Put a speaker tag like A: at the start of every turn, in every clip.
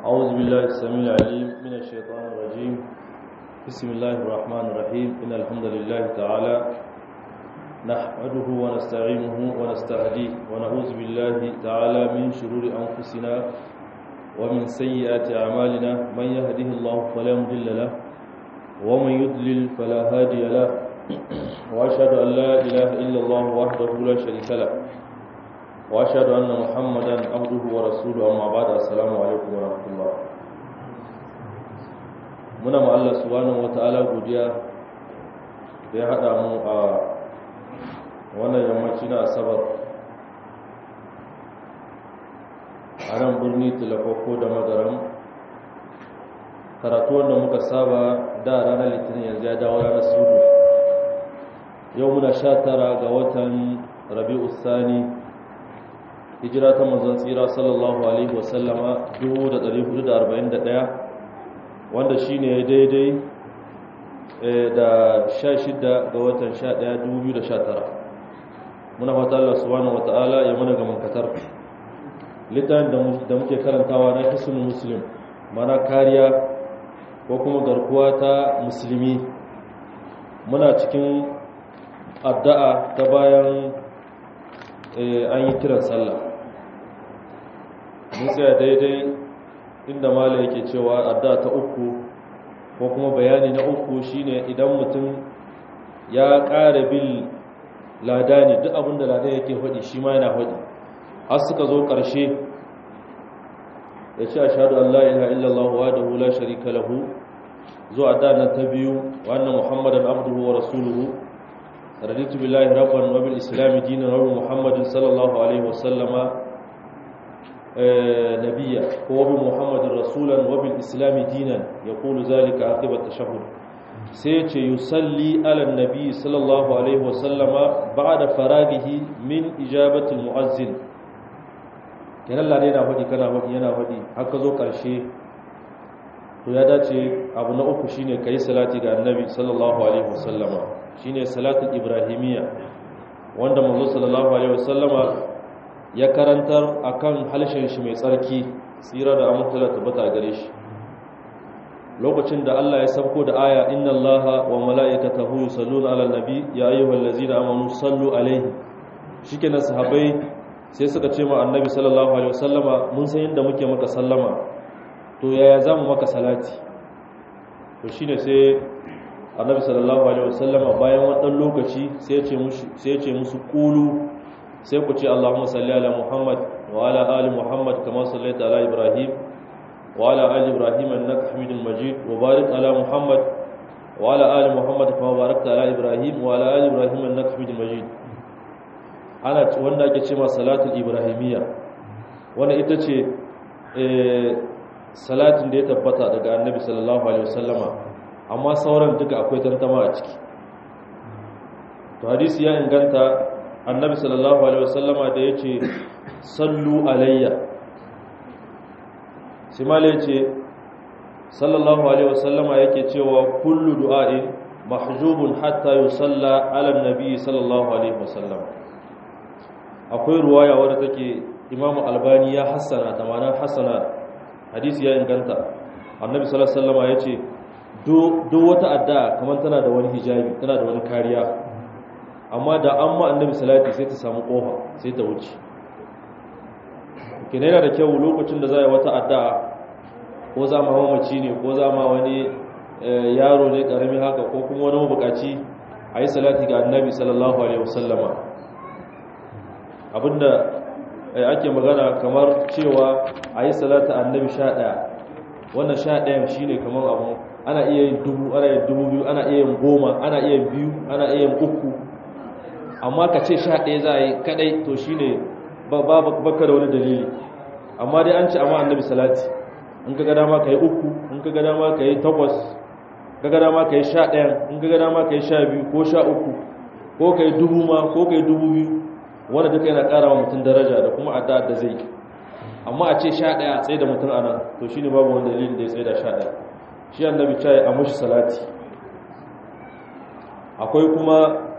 A: أعوذ بالله السميع العليم من الشيطان الرجيم بسم الله الرحمن الرحيم إن الحمد لله تعالى نحمده ونستعينه ونستهديه ونعوذ بالله تعالى من شرور أنفسنا ومن سيئات أعمالنا من يهده الله فلا مضل له ومن يضلل فلا هادي له وأشهد أن لا إله إلا الله وحده لا شريك له واشهد ان محمدا عبده ورسوله اما بعد السلام عليكم ورحمه الله muna ma Allah subhanahu wataala godiya da ya hada mu a wannan yammaci na asabar a nan birni tilakoko da magaram karatu wanda muka saba da ranar litinin yanzu ya dawo ranar sudu yau muna sha tara ga watan rabi'u sani hijira ta manzon tsira sallallahu alaihi wasallama 1441 wanda shine ya daidai da 16 ga watan 11 2019 muna fata Allah subhanahu wataala ya mana ga mankatar littafin da muke karantawa na hisnul muslim mana kariya ko kuma garkuwa ta musulmi muna cikin addu'a ta bayan an yi kiran sallah mun tsaya daidai inda mala yake cewa adda ta uku ko kuma bayani na uku shine idan mutum ya ƙara bil ladani duk abinda ladan yake faɗi shi ma yana faɗi har suka zo ƙarshe ya ce ashhadu an la ilaha illallah wahdahu la sharika lahu zuwa adda nan ta biyu wa anna muhammadan abduhu wa rasuluhu raditu billahi rabban wa bil islam dinan wa muhammadin sallallahu alaihi wa sallama نبيا وبمحمد رسولا وبالإسلام دينا يقول ذلك عقب التشهد سيتي يصلي على النبي صلى الله عليه وسلم بعد فراغه من إجابة المؤذن كان الله ne na faɗi kana faɗi yana faɗi haka zo ƙarshe to ya dace abu na uku shine kai salati ga annabi sallallahu alaihi wasallama shine salatul ibrahimiyya wanda manzo sallallahu alaihi wasallama ya karantar akan halshen shi mai tsarki tsira da amurtala tabbata gare shi lokacin da Allah ya sabko da aya inna allaha wa mala'ikatahu yusalluna 'alan nabi ya ayyuhallazina amanu sallu alaihi shikenan sahabbai sai suka ce ma annabi sallallahu alaihi wasallama mun san yadda muke maka sallama to yaya zamu maka salati to shine sai annabi sallallahu alaihi wasallama bayan wannan lokaci sai ya ce musu sai ya ce musu qulu sai ku ce Allahumma salli ala Muhammad wa ala ali Muhammad kama sallaita ala Ibrahim wa ala ali Ibrahim innaka Hamidul Majid wa barik ala Muhammad wa ala ali Muhammad kama barakta ala Ibrahim wa ala ali Ibrahim innaka Hamidul Majid ana wanda ake cewa salatul ibrahimiyya wanda ita ce salatin da ya tabbata daga Annabi sallallahu alaihi wasallama amma sauran duka akwai tantama a ciki to hadisi ya inganta annabi sallallahu alaihi wasallama da ya ce sallu alayya simala ya ce sallallahu alaihi wasallama yake cewa kullu du'a'in mahjubun hatta yusalla ala nabi sallallahu alaihi wasallam akwai ruwaya wadda take imamu albani ya hassana ta mana hassana hadisi ya inganta annabi sallallahu alaihi wasallama ya ce duk wata addu'a kamar tana da wani hijabi tana da wani kariya amma da an ma annabi salati sai ta samu kofa sai ta wuce kina yana da kyau lokacin da za a yi wata addu'a ko za ma mamaci ne ko za ma wani yaro ne karami haka ko kuma wani mabukaci a yi salati ga annabi sallallahu alaihi wasallama abinda ake magana kamar cewa a yi salata annabi sha ɗaya wannan sha ɗayan shi ne kamar abu ana iya yin dubu ana yin dubu biyu ana iya yin goma ana iya yin biyu ana iya yin uku amma ka ce sha ɗaya za a yi kaɗai to shi ne baka da wani dalili amma dai an ce amma annabi salati in ka gada ma ka yi uku in ka gada ma ka yi takwas ka gada ma ka yi sha ɗayan in ka gada ma ka yi sha biyu ko sha uku ko ka yi dubu ma ko ka yi dubu biyu wanda duka yana ƙara wa mutum daraja da kuma adda da zai amma a ce sha ɗaya tsaye da mutum a nan to shi ne babu wani dalilin da ya tsaye da sha ɗaya shi annabi caye a mashi salati akwai kuma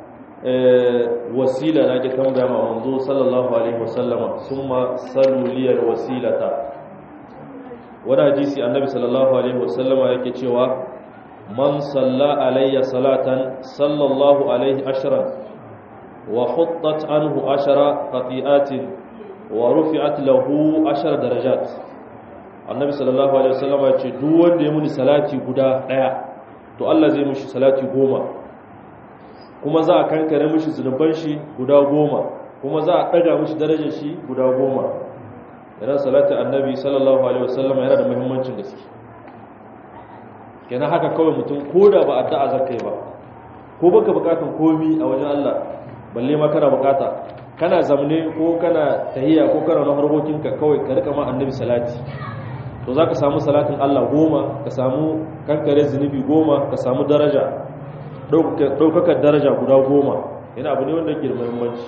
A: wasila na ke tambaya ma manzo sallallahu alaihi wasallama summa salu liyal wasilata wani hadisi annabi sallallahu alaihi wasallama yake cewa man salla alayya salatan sallallahu alaihi ashran wa huttat anhu ashara khati'atin wa rufi'at lahu ashara darajat annabi sallallahu alaihi wasallama ya ce duk wanda ya muni salati guda daya to Allah zai mishi salati goma kuma za a kankare mishi zunuban shi guda goma kuma za a daga mishi darajar shi guda goma yana salatin annabi sallallahu alaihi wasallam yana da muhimmancin gaske kenan haka kawai mutum ko da ba addu'a zakai ba ko baka bukatun komi a wajen Allah balle ma kana bukata kana zamne ko kana tahiyya ko kana na harkokinka kawai ka rika ma annabi salati to zaka samu salatin Allah goma ka samu kankare zunubi goma ka samu daraja daukakar daraja guda goma yana abu ne wanda ke da muhimmanci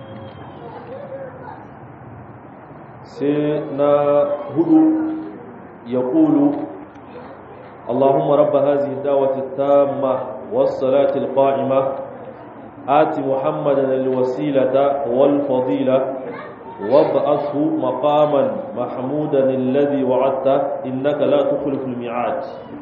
A: sai na hudu ya ƙulu Allahumma rabba hazi dawati tamma was-salati al-qa'ima ati Muhammadan al-wasilata wal-fadila wab'athu maqaman mahmudan alladhi wa'adta innaka la tukhlifu al-mi'ad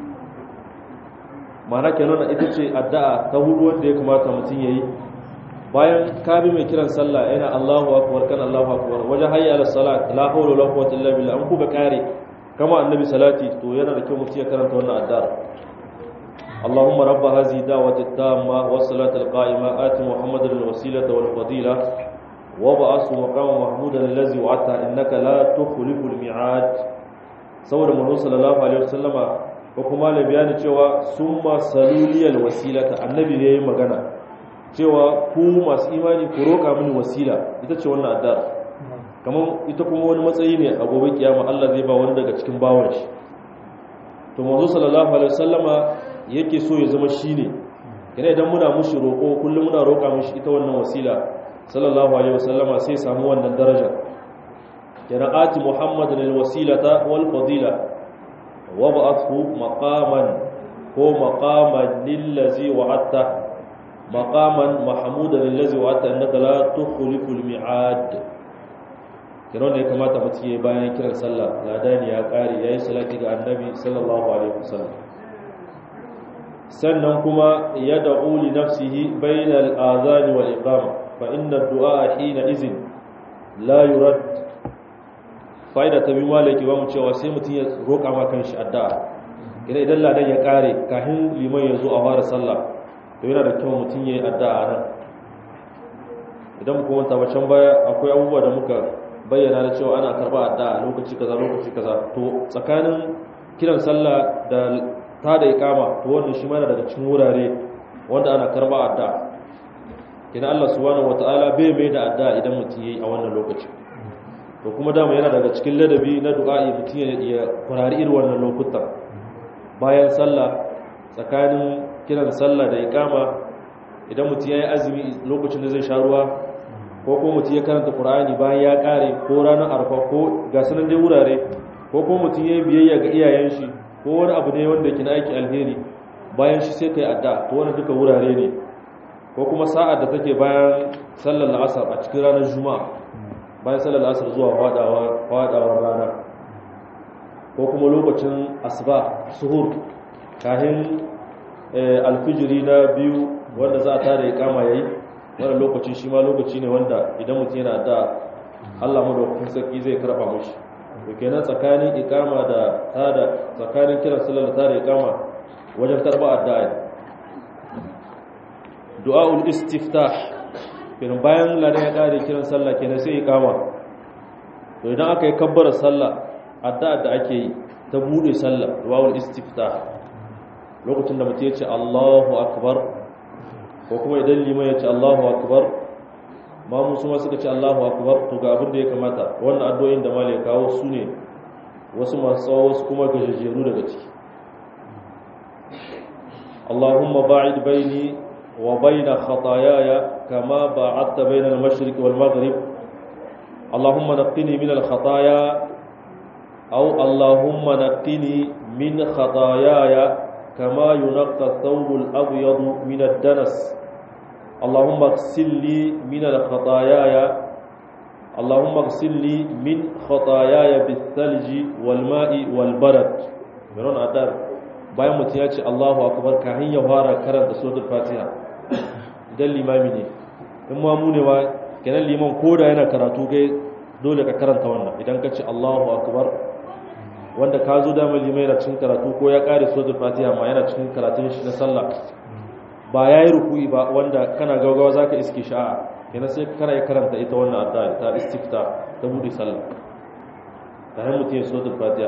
A: mana kenan ita ce addu'a ta hudu wanda ya kamata mutum yayi bayan ka bi mai kiran sallah yana Allahu akbar kan Allahu akbar wajen hayya ala salat la hawla wala quwwata illa billah an kuka kare kama annabi salati to yana da kyau mutum ya karanta wannan addu'a Allahumma rabb hadhihi da'wati tamma was salati al qa'ima ati muhammadan al wasilata wal fadila wa ba'athu maqama mahmudan allazi wa'ata innaka la tukhlifu al mi'ad saboda manzo sallallahu alaihi wasallama ko kuma la bayani cewa summa saluliyal wasilata annabi ne yayin magana cewa ku masu imani ku roƙa mini wasila ita ce wannan addu'ar kamar ita kuma wani matsayi ne a gobe kiyama Allah zai ba wani daga cikin bawan shi to manzo sallallahu alaihi wasallama yake so ya zama shine kina idan muna mushi roƙo kullum muna roƙa mishi ita wannan wasila sallallahu alaihi wasallama sai samu wannan daraja kina ati muhammadan alwasilata wal fadila wa ba'athu maqaman ko maqaman lillazi wa'atta maqaman mahmudan allazi wa'ata annaka la tukhliful mi'ad kiro ne kamata mutum yayi bayan kiran sallah ladani ya kare yayi salati ga annabi sallallahu alaihi wasallam sannan kuma yad'u li nafsihi bayna al-adhan wal iqama fa inna ad-du'a hina izin la yurad faida ta bi malaki ba mu cewa sai mutum ya roƙa ma kanshi addu'a kira idan ladan ya kare kafin liman ya zo a fara sallah to yana da kyau mutum ya yi addu'a nan idan muka wanta can baya akwai abubuwa da muka bayyana da cewa ana karba addu'a lokaci kaza lokaci kaza to tsakanin kiran sallah da ta da ikama to wannan shi mana daga cikin wurare wanda ana karba addu'a kina Allah subhanahu wataala bai mai da addu'a idan mutum yayi a wannan lokaci to kuma dama yana daga cikin ladabi na du'a'i mutum ya kurari irin wannan lokutan bayan sallah tsakanin kiran sallah da ikama idan mutum ya yi azumi lokacin da zai sha ruwa ko kuma mutum ya karanta qur'ani bayan ya kare ko ranar arfa ko ga sanan dai wurare ko kuma mutum ya yi biyayya ga iyayen shi ko wani abu ne wanda ke na aiki alheri bayan shi sai kai adda to wani duka wurare ne ko kuma sa'ar da take bayan sallar la'asar a cikin ranar juma'a bayan sallar la'asar zuwa fadawa fadawar rana ko kuma lokacin asuba suhur kahin alfijiri na biyu wanda za a tada ya kama yayi wannan lokaci shi ma lokaci ne wanda idan mutum yana da Allah madaukakin sarki zai karba mishi to kenan tsakanin ikama da tada tsakanin kiran sallar da tada ikama wajen karba addu'a du'aul istiftah kenan bayan ladan ya kare kiran sallah kenan sai ikama to idan aka yi kabbara sallah addu'a da ake yi ta bude sallah du'aul istiftah lokacin da mutum ya ce Allahu akbar ko kuma idan liman ya ce Allahu akbar ma musu ma suka ce Allahu akbar to ga abin da ya kamata wannan addu'o'in da malai kawo su ne wasu masu tsawo wasu kuma gajejeru daga ciki Allahumma ba'id baini wa baina khataayaya kama ba'adta baina al-mashriq wal maghrib Allahumma naqqini min al-khataaya aw Allahumma naqqini min khataayaya كما ينقى الثوب الأبيض من الدنس اللهم اغسل لي من الخطاياي Allahumma ghsilni min khataayaya bis-salji wal-ma'i wal-barad miron adar bayan mutum ya ce Allahu akbar kafin ya fara karanta suratul Fatiha idan limami ne in ma mu ne wa kenan liman koda yana karatu kai dole ka karanta wannan idan ka ce Allahu akbar wanda ka zo da limai yana cikin karatu ko ya kare suratul Fatiha ma yana cikin karatun shi na sallah ba yayi ruku'i ba wanda kana gaugawa zaka iske sha'a kenan sai kana ya karanta ita wannan addu'a ta istifta ta bude sallah ta hanyar mutum ya suratul Fatiha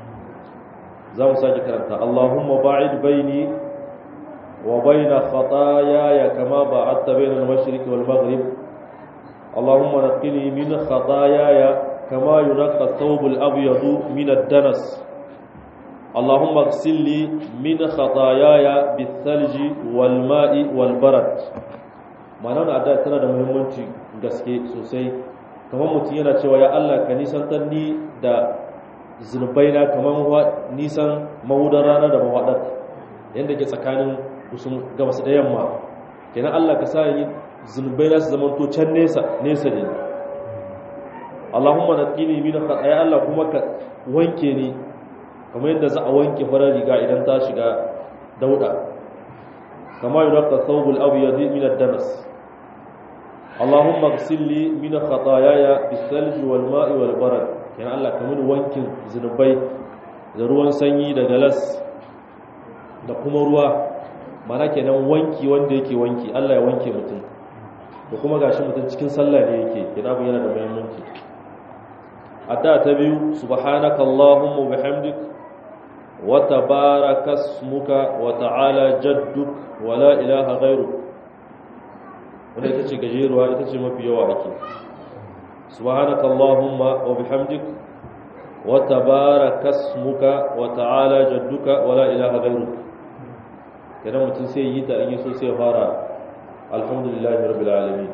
A: za mu sake karanta Allahumma ba'id baini wa baina khataayaya kama ba'adta baina al-mashriq wal maghrib Allahumma naqqini min khataayaya kama yunqqa ath-thawb al-abyad min ad-danas Allahumma ighsilni min khataayaya bith-thalji wal-ma'i wal-barad ma'ana da addu'a tana da muhimmanci gaske sosai kamar mutum yana cewa ya Allah ka nisantar ni da zunubai na kamar nisan mahudar rana da mawaɗar yadda ke tsakanin kusan gabas da yamma kenan Allah ka sa yi zunubai na su zama to can nesa nesa ne Allahumma naqini min khataaya Allah kuma ka wanke ni kamar yadda za a wanke farar riga idan ta shiga dauda kama yunqa thawbul abyad min ad-danas Allahumma ighsilni min khataayaya bis-salji wal-ma'i wal-barad kenan Allah ka mini wankin zunubai da ruwan sanyi da galas da kuma ruwa mana kenan wanki wanda yake wanki Allah ya wanke mutum da kuma gashi mutum cikin sallah ne yake kina bu yana da muhimmanci adda ta biyu subhanaka allahumma bihamdik wa tabaraka ismuka wa ta'ala jadduk wa la ilaha ghayruk wanda ita ce gajeruwa ita ce mafi yawa ake سبحانك اللهم وبحمدك وتبارك اسمك وتعالى جدك ولا اله غيرك كده متين sai yi ta in so sai fara alhamdulillahi rabbil alamin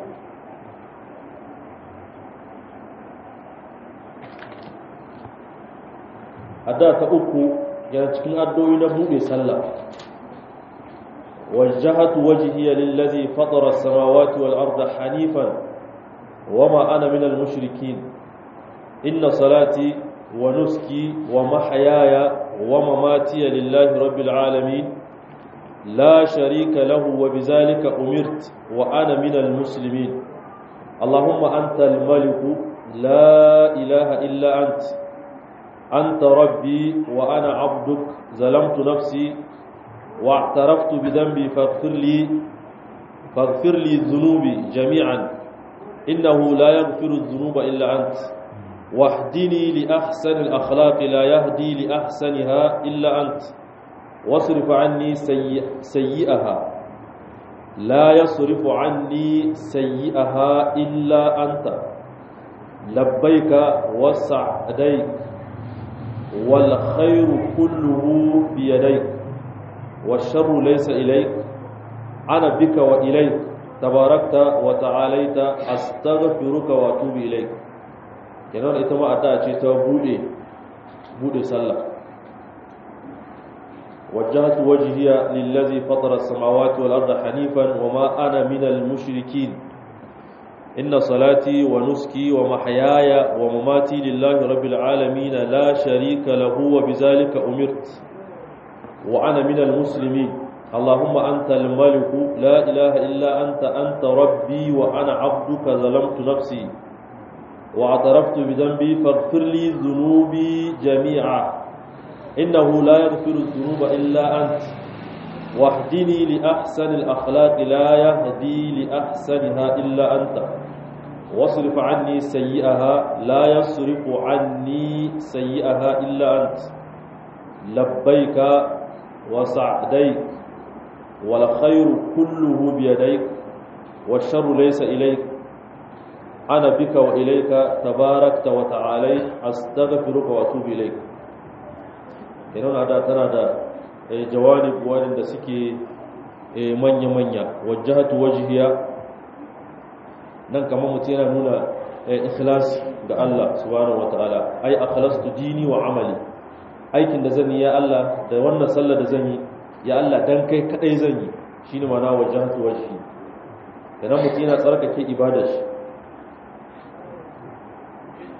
A: adda ta uku yana cikin addu'o'i na bude sallah wajjahatu wajhiya lillazi fatara as-samawati wal arda hanifan وما أنا من المشركين إن صلاتي ونسكي ومحياي ومماتي لله رب العالمين لا شريك له وبذلك أمرت وأنا من المسلمين اللهم أنت الملك لا إله إلا أنت أنت ربي وأنا عبدك ظلمت نفسي واعترفت بذنبي فاغفر لي فاغفر لي ذنوبي جميعا إنه لا يغفر الذنوب إلا أنت واهدني لأحسن الأخلاق لا يهدي لأحسنها إلا أنت واصرف عني سيئ سيئها لا يصرف عني سيئها إلا أنت لبيك وسعديك والخير كله بيديك والشر ليس إليك أنا بك وإليك تباركت وتعاليت أستغفرك وأتوب إليك kenan ita ma addu'a ce ta bude bude sallah wajjahtu wajhiya lillazi fatara as-samawati wal arda hanifan wama ana minal mushrikeen inna salati wa nuski wa mahyaya wa mamati lillahi rabbil alamin la sharika lahu wa bizalika umirt wa ana minal muslimin اللهم أنت الملك لا إله إلا أنت أنت ربي وأنا عبدك ظلمت نفسي واعترفت بذنبي فاغفر لي ذنوبي جميعا إنه لا يغفر الذنوب إلا أنت واهدني لأحسن الأخلاق لا يهدي لأحسنها إلا أنت واصرف عني سيئها لا يصرف عني سيئها إلا أنت لبيك وسعديك والخير كله بيديك والشر ليس إليك أنا بك وإليك تباركت وتعاليت أستغفرك وأتوب إليك kenan ada tana da jawanib wadanda suke manya-manya wajahatu wajhiya nan kamar mutum yana nuna ikhlas ga Allah subhanahu wataala ai akhlastu dini wa amali aikin da zan yi ya Allah da wannan sallar da zan yi ya Allah dan kai kadai zan yi shine mana wajahatu wajhi kenan mutum yana tsarkake ibadar shi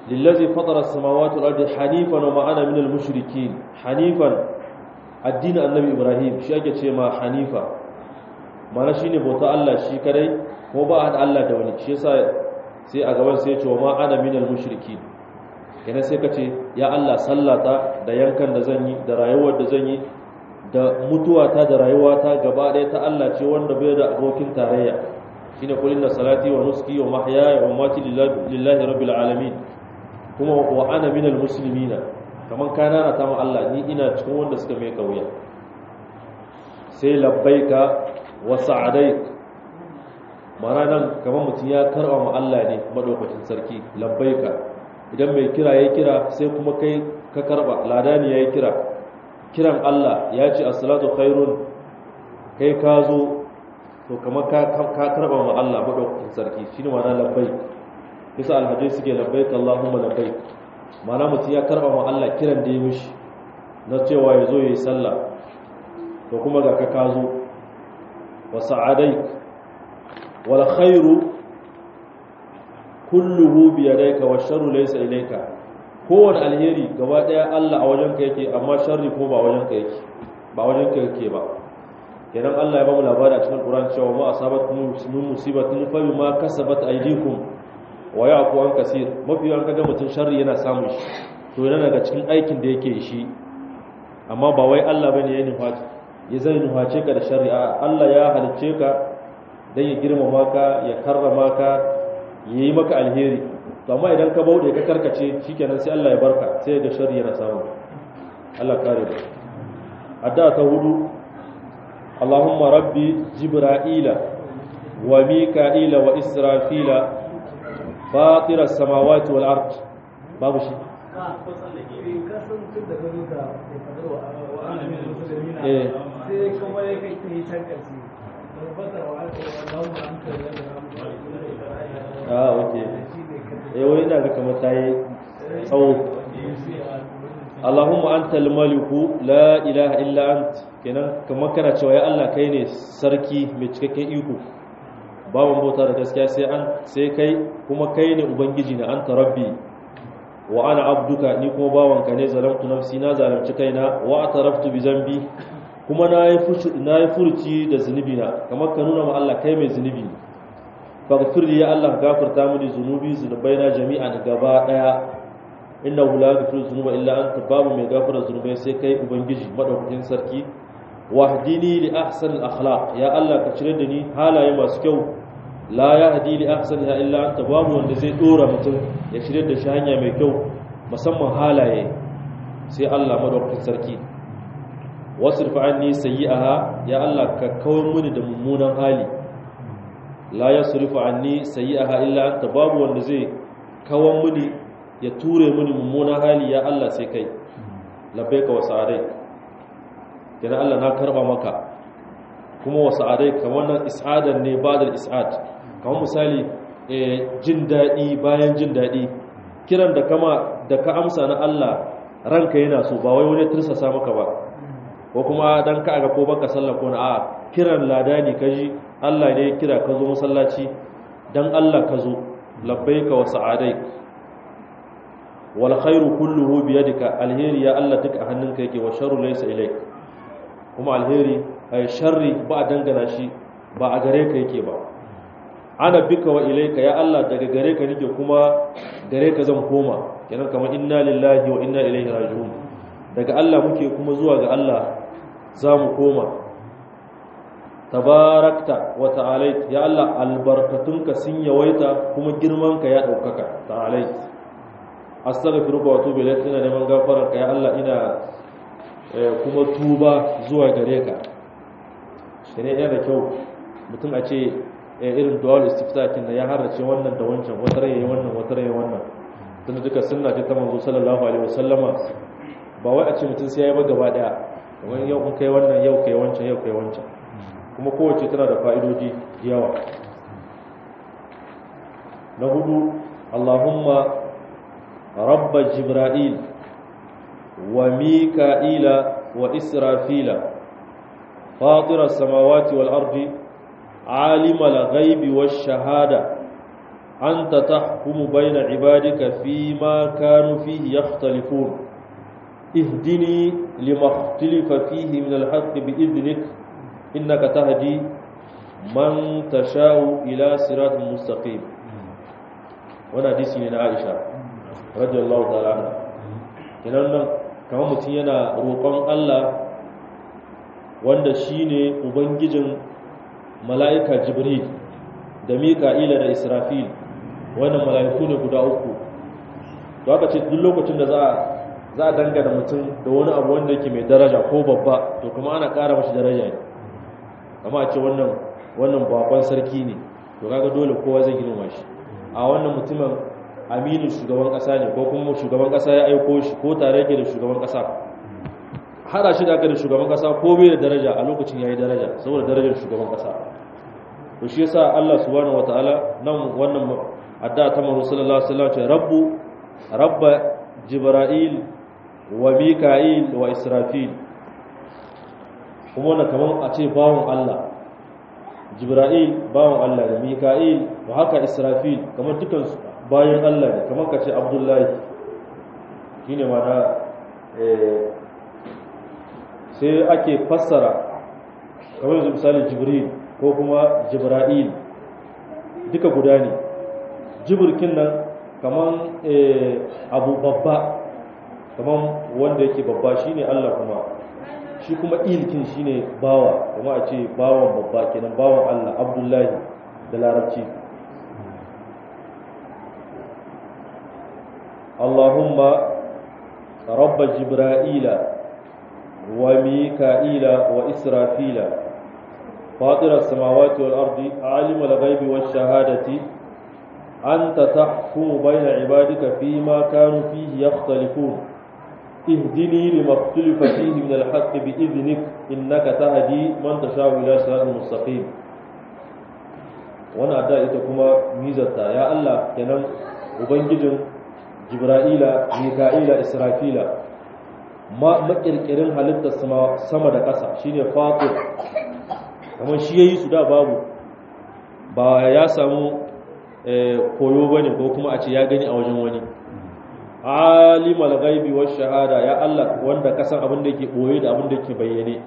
A: lillazi fatara as-samawati wal ardi hanifan wa ma ana minal mushrikeen hanifan addinin annabi ibrahim shi ake ce ma hanifa mana shine bauta Allah shi kadai ko ba hada Allah da wani shi yasa sai a gaban sai ya ce wa ma ana minal mushrikeen yana sai ka ce ya Allah sallata da yankan da zan yi da rayuwar da zan yi da mutuwata da rayuwata gaba ɗaya ta Allah ce wanda bai da abokin tarayya shine qul inna salati wa nusuki wa mahyaya wa mamati lillahi rabbil alamin kuma wa ana minal muslimina kaman kana na tama Allah ni ina cikin wanda suka mai kauya sai labbaika wa sa'adaik mana nan kaman mutum ya karba ma Allah ne madaukakin sarki labbaika idan mai kira ya kira sai kuma kai ka karba ladani ya yi kira kiran Allah ya ce as-salatu khairun kai ka zo to kamar ka karba ma Allah madaukakin sarki shine ma'ana labbaik bisa alhaji suke labbaik Allahumma labbaik mana mutum ya karba ma Allah kiran da ya mishi na cewa ya zo ya yi sallah to kuma ga ka ka zo wa sa'adaik wal khairu kulluhu bi yadayka wa sharru laysa ilayka kowane alheri gaba daya Allah a wajenka yake amma sharri ko ba wajenka yake ba wajenka yake ba kenan Allah ya ba mu labari a cikin Qur'an cewa ma asabatkum min musibatin fa bima kasabat aydikum wa ya'fu an kaseer mafi yawan kaga mutun sharri yana samun shi to yana daga cikin aikin da yake shi amma ba wai Allah bane ya nufa ya zai nuface ka da sharri a Allah ya halicce ka dan ya girmama ka ya karrama ka yayi maka alheri to amma idan ka bauɗe ka karkace shikenan sai Allah ya barka sai ga sharri yana samu Allah kare mu adda ta hudu Allahumma rabbi jibra'ila wa mika'ila wa israfila fatir as-samawati wal ard babu shi eh
B: sai kuma ya kai ta yi can ƙarshe tabbatar wa aka yi Allahumma anta
A: ah okay eh wai ina ga kamar tayi tsawo Allahumma antal maliku la ilaha illa ant kenan kamar kana cewa ya Allah kai ne sarki mai cikakken iko babu bauta da gaskiya sai an sai kai kuma kai ne ubangiji na anta rabbi wa ana abduka ni kuma bawanka ne zalamtu nafsi na zalamci kaina wa ataraftu bi zambi kuma na yi na yi furuci da zunubi na kamar ka nuna ma Allah kai mai zunubi ne faghfir li ya Allah gafarta mini zunubi zunubaina jami'an gaba daya innahu la yaghfiru dhunuba illa anta babu mai gafara zunubai sai kai ubangiji madaukakin sarki wahdini li ahsan al akhlaq ya Allah ka cire da ni halaye masu kyau la yahdi li ahsaniha illa anta babu wanda zai dora mutum ya cire da shi hanya mai kyau musamman halaye sai Allah madaukakin sarki wasrif anni sayyi'aha ya Allah ka kawar mini da mummunan hali la yasrifu anni sayyi'aha illa anta babu wanda zai kawar mini ya ture mini mummunan hali ya Allah sai kai labbaika wa sa'adai kina Allah na karba maka kuma wa sa'adai kamar nan is'adan ne ba da is'ad kamar misali jin daɗi bayan jin daɗi kiran da kama da ka amsa na Allah ranka yana so ba wai wani tursasa maka ba ko kuma dan ka ga ko baka sallah ko na a kiran ladani kaji Allah ne kira ka zo masallaci dan Allah ka zo labbaika wa sa'adai wal khairu kulluhu bi yadika alheri ya Allah duka a hannunka yake wa sharru laysa ilayk kuma alheri ay sharri ba a dangana shi ba a gare ka yake ba ana bika wa ilayka ya Allah daga gare ka nake kuma gare ka zan koma kenan kamar inna lillahi wa inna ilaihi raji'un daga Allah muke kuma zuwa ga Allah za mu koma tabarakta wa ta'alait ya Allah albarkatunka sun yawaita kuma girmanka ya daukaka ta'alait astaghfiruka wa atubu ilayk ina neman gafararka ya Allah ina kuma tuba zuwa gare ka shine yana da kyau mutum a ce irin duwal istiftakin da ya harace wannan da wancan wata rai wannan wata rai wannan tunda duka sunna ce ta manzo sallallahu alaihi wasallama ba wai a ce mutum sai ya yi ba gaba daya kamar yau in kai wannan yau kai wancan yau kai wancan kuma kowace tana da fa'idoji yawa na hudu Allahumma rabba jibril wa mika'ila wa israfila fatira samawati wal ardi عالم الغيب والشهادة anta tahkumu bayna ibadika fima kanu fihi yakhtalifun ihdini lima ikhtalafa fihi min al-haqq bi idnik innaka tahdi man tashau ila siratin mustaqim wannan hadisi ne na Aisha radiyallahu ta'ala anha kenan nan kamar mutum yana roƙon Allah wanda shine ubangijin mala'ika Jibril da Mika'ila da Israfil wannan mala'iku ne guda uku to aka ce duk lokacin da za a za a dangana mutum da wani abu wanda yake mai daraja ko babba to kuma ana ƙara mashi daraja ne amma a ce wannan wannan bakon sarki ne to kaga dole kowa zai girma shi a wannan mutumin aminin shugaban kasa ne ko kuma shugaban kasa ya aiko shi ko tare yake da shugaban kasa hada shi da aka da shugaban kasa ko bai da daraja a lokacin yayi daraja saboda darajar shugaban kasa to shi yasa Allah subhanahu wataala nan wannan addu'a ta manzo sallallahu alaihi wasallam ce rabbu rabba jibril wa mika'il wa israfil kuma wannan kaman a ce bawon Allah jibril bawon Allah da mika'il wa haka israfil kamar dukansu bayan Allah ne kamar ka ce abdullahi shi ne mana sai ake fassara kamar yanzu misali jibril ko kuma jibra'il duka guda ne jibirkin nan kamar abu babba kamar wanda yake babba shi ne Allah kuma shi kuma ilkin shi ne bawa kuma a ce bawan babba kenan bawan Allah abdullahi da larabci اللهم رب جبرائيل وميكائيل وإسرافيل فاطر السماوات والأرض عالم الغيب والشهادة أنت تحكم بين عبادك فيما كانوا فيه يختلفون اهدني لما اختلف فيه من الحق بإذنك إنك تهدي من تشاء إلى صراط مستقيم وانا أدى إتكما ميزتا يا الله كنم وبنجدن jibra'ila mika'ila israfila ma makirkirin halittar sama da ƙasa shine fatir kamar shi yayi su da babu ba ya samu koyo bane ko kuma a ce ya gani a wajen wani alimal ghaibi wash shahada ya Allah wanda kasan abin da yake boye da abin da yake bayyane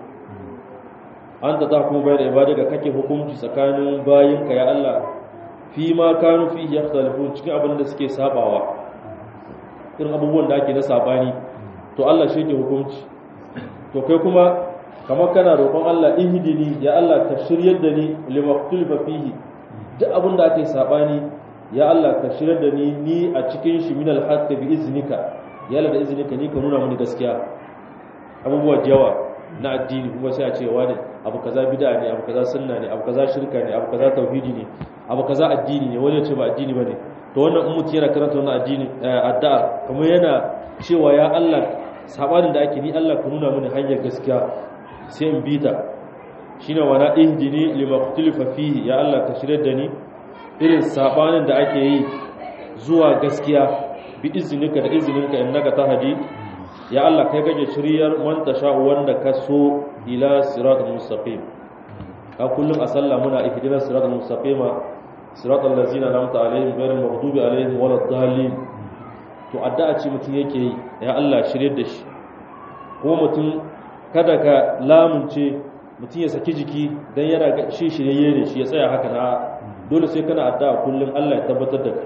A: anta tahkumu bayna ibadika kake hukunci tsakanin bayinka ya Allah fi ma kanu fi yakhtalifun cikin abin da suke sabawa irin abubuwan da ake na sabani to Allah shi ke hukunci to kai kuma kamar kana roƙon Allah ihdini ya Allah ka shiryar da ni limaktulfa fihi duk abin da ake sabani ya Allah ka shiryar da ni ni a cikin shi min alhaq bi iznika ya Allah da iznika ni ka nuna mini gaskiya abubuwa jawa na addini kuma sai a ce wani abu kaza bid'a ne abu kaza sunna ne abu kaza shirka ne abu kaza tauhidi ne abu kaza addini ne wani ya ce ba addini bane to wannan in mutum yana karanta wannan addini addu'a kamar yana cewa ya Allah sabanin da ake ni Allah ka nuna mini hanyar gaskiya sai in bi ta shine wana ihdini lima ikhtalafa fihi ya Allah ka shirye da ni irin sabanin da ake yi zuwa gaskiya bi iznika da izininka innaka tahdi ya Allah kai gaje shiryar man tasha wanda ka so ila siratal mustaqim ka kullum a sallah muna ihdinas siratal mustaqima siratal ladzina an'amta alaihim ghayril maghdubi alaihim waladdallin to addu'a ce mutum yake yi ya Allah shirye da shi kuma mutum kada ka lamunce mutum ya saki jiki dan yana ga shi shirye ne shi ya tsaya haka na dole sai kana addu'a kullum Allah ya tabbatar da kai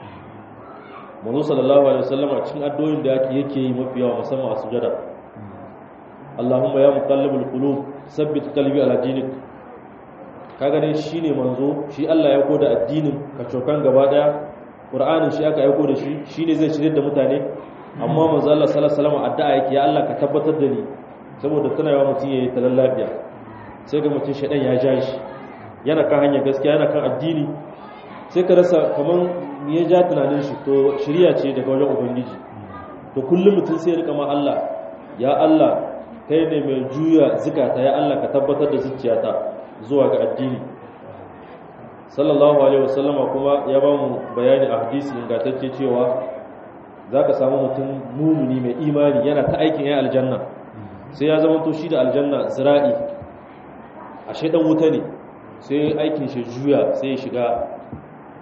A: manzo sallallahu alaihi wasallam a cikin addu'o'in da yake yake yi mafi yawa musamman a sujada Allahumma ya muqallibul qulub sabbit qalbi ala dinik kaga ne shine manzo shi Allah ya koda addinin ka cokan gaba daya Qur'anin shi aka aiko da shi shine zai shirye da mutane amma manzo Allah sallallahu alaihi wasallam addu'a yake ya Allah ka tabbatar da ni saboda tana yawa mutum yayi talan lafiya sai ga mutum shedan ya ja shi yana kan hanyar gaskiya yana kan addini sai ka rasa kaman ya ja tunanin shi to shirya ce daga wajen ubangiji to kullum mutum sai ya rika ma Allah ya Allah kai ne mai juya zikata ya Allah ka tabbatar da zuciyata zuwa ga addini sallallahu alaihi wasallama kuma ya ba mu bayani a hadisi ingantacce cewa za ka samu mutum mumuni mai imani yana ta aikin ya aljanna sai ya zama to shi da aljanna zira'i a shaidan wuta ne sai aikin shi juya sai ya shiga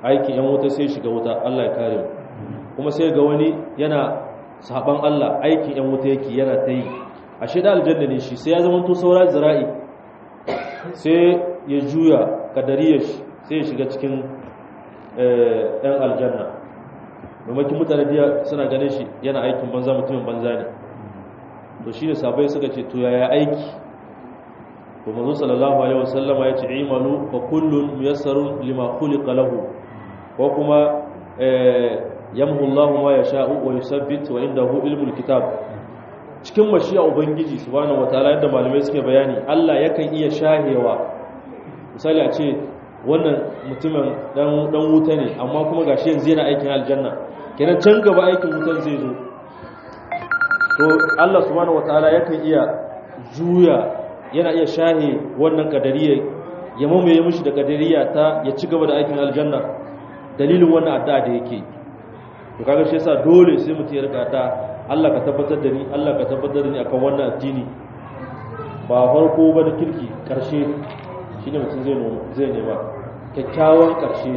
A: aikin yan wuta sai shiga wuta Allah ya kare mu kuma sai ga wani yana saban Allah aikin yan wuta yake yana ta yi a shida aljanna ne shi sai ya zama to saura zira'i sai ya juya kadariyar shi sai ya shiga cikin yan aljanna maimakon mutane biya suna ganin shi yana aikin banza mutumin banza ne to shi ne sabai suka ce to yaya aiki to manzo sallallahu alaihi wasallama ya ce imalu fa kullun muyassarun lima khuliqa lahu ko kuma yamhu Allahu ma yasha'u wa yusabbit wa indahu ilmul kitab cikin mashiya ubangiji subhanahu wataala yadda malamai suke bayani Allah yakan iya shahewa misali a ce wannan mutumin dan dan wuta ne amma kuma gashi yanzu yana aikin aljanna kenan can gaba aikin wutan zai zo to Allah subhanahu wataala yakan iya juya yana iya shahe wannan kadariya ya mamaye mishi da kadariya ta ya ci gaba da aikin aljanna dalilin wannan addu'a da yake to kaga shi yasa dole sai mutum ya rika addu'a Allah ka tabbatar da ni Allah ka tabbatar da ni akan wannan addini ba farko ba da kirki karshe shine mutum zai zai nema kyakkyawan karshe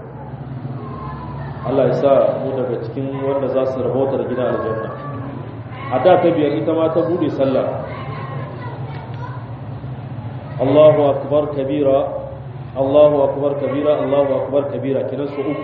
A: Allah ya sa mu daga cikin wanda za su rabauta da gidan aljanna a da ta biyar ita ma ta bude sallah Allahu akbar kabira Allahu akbar kabira Allahu akbar kabira kinan su uku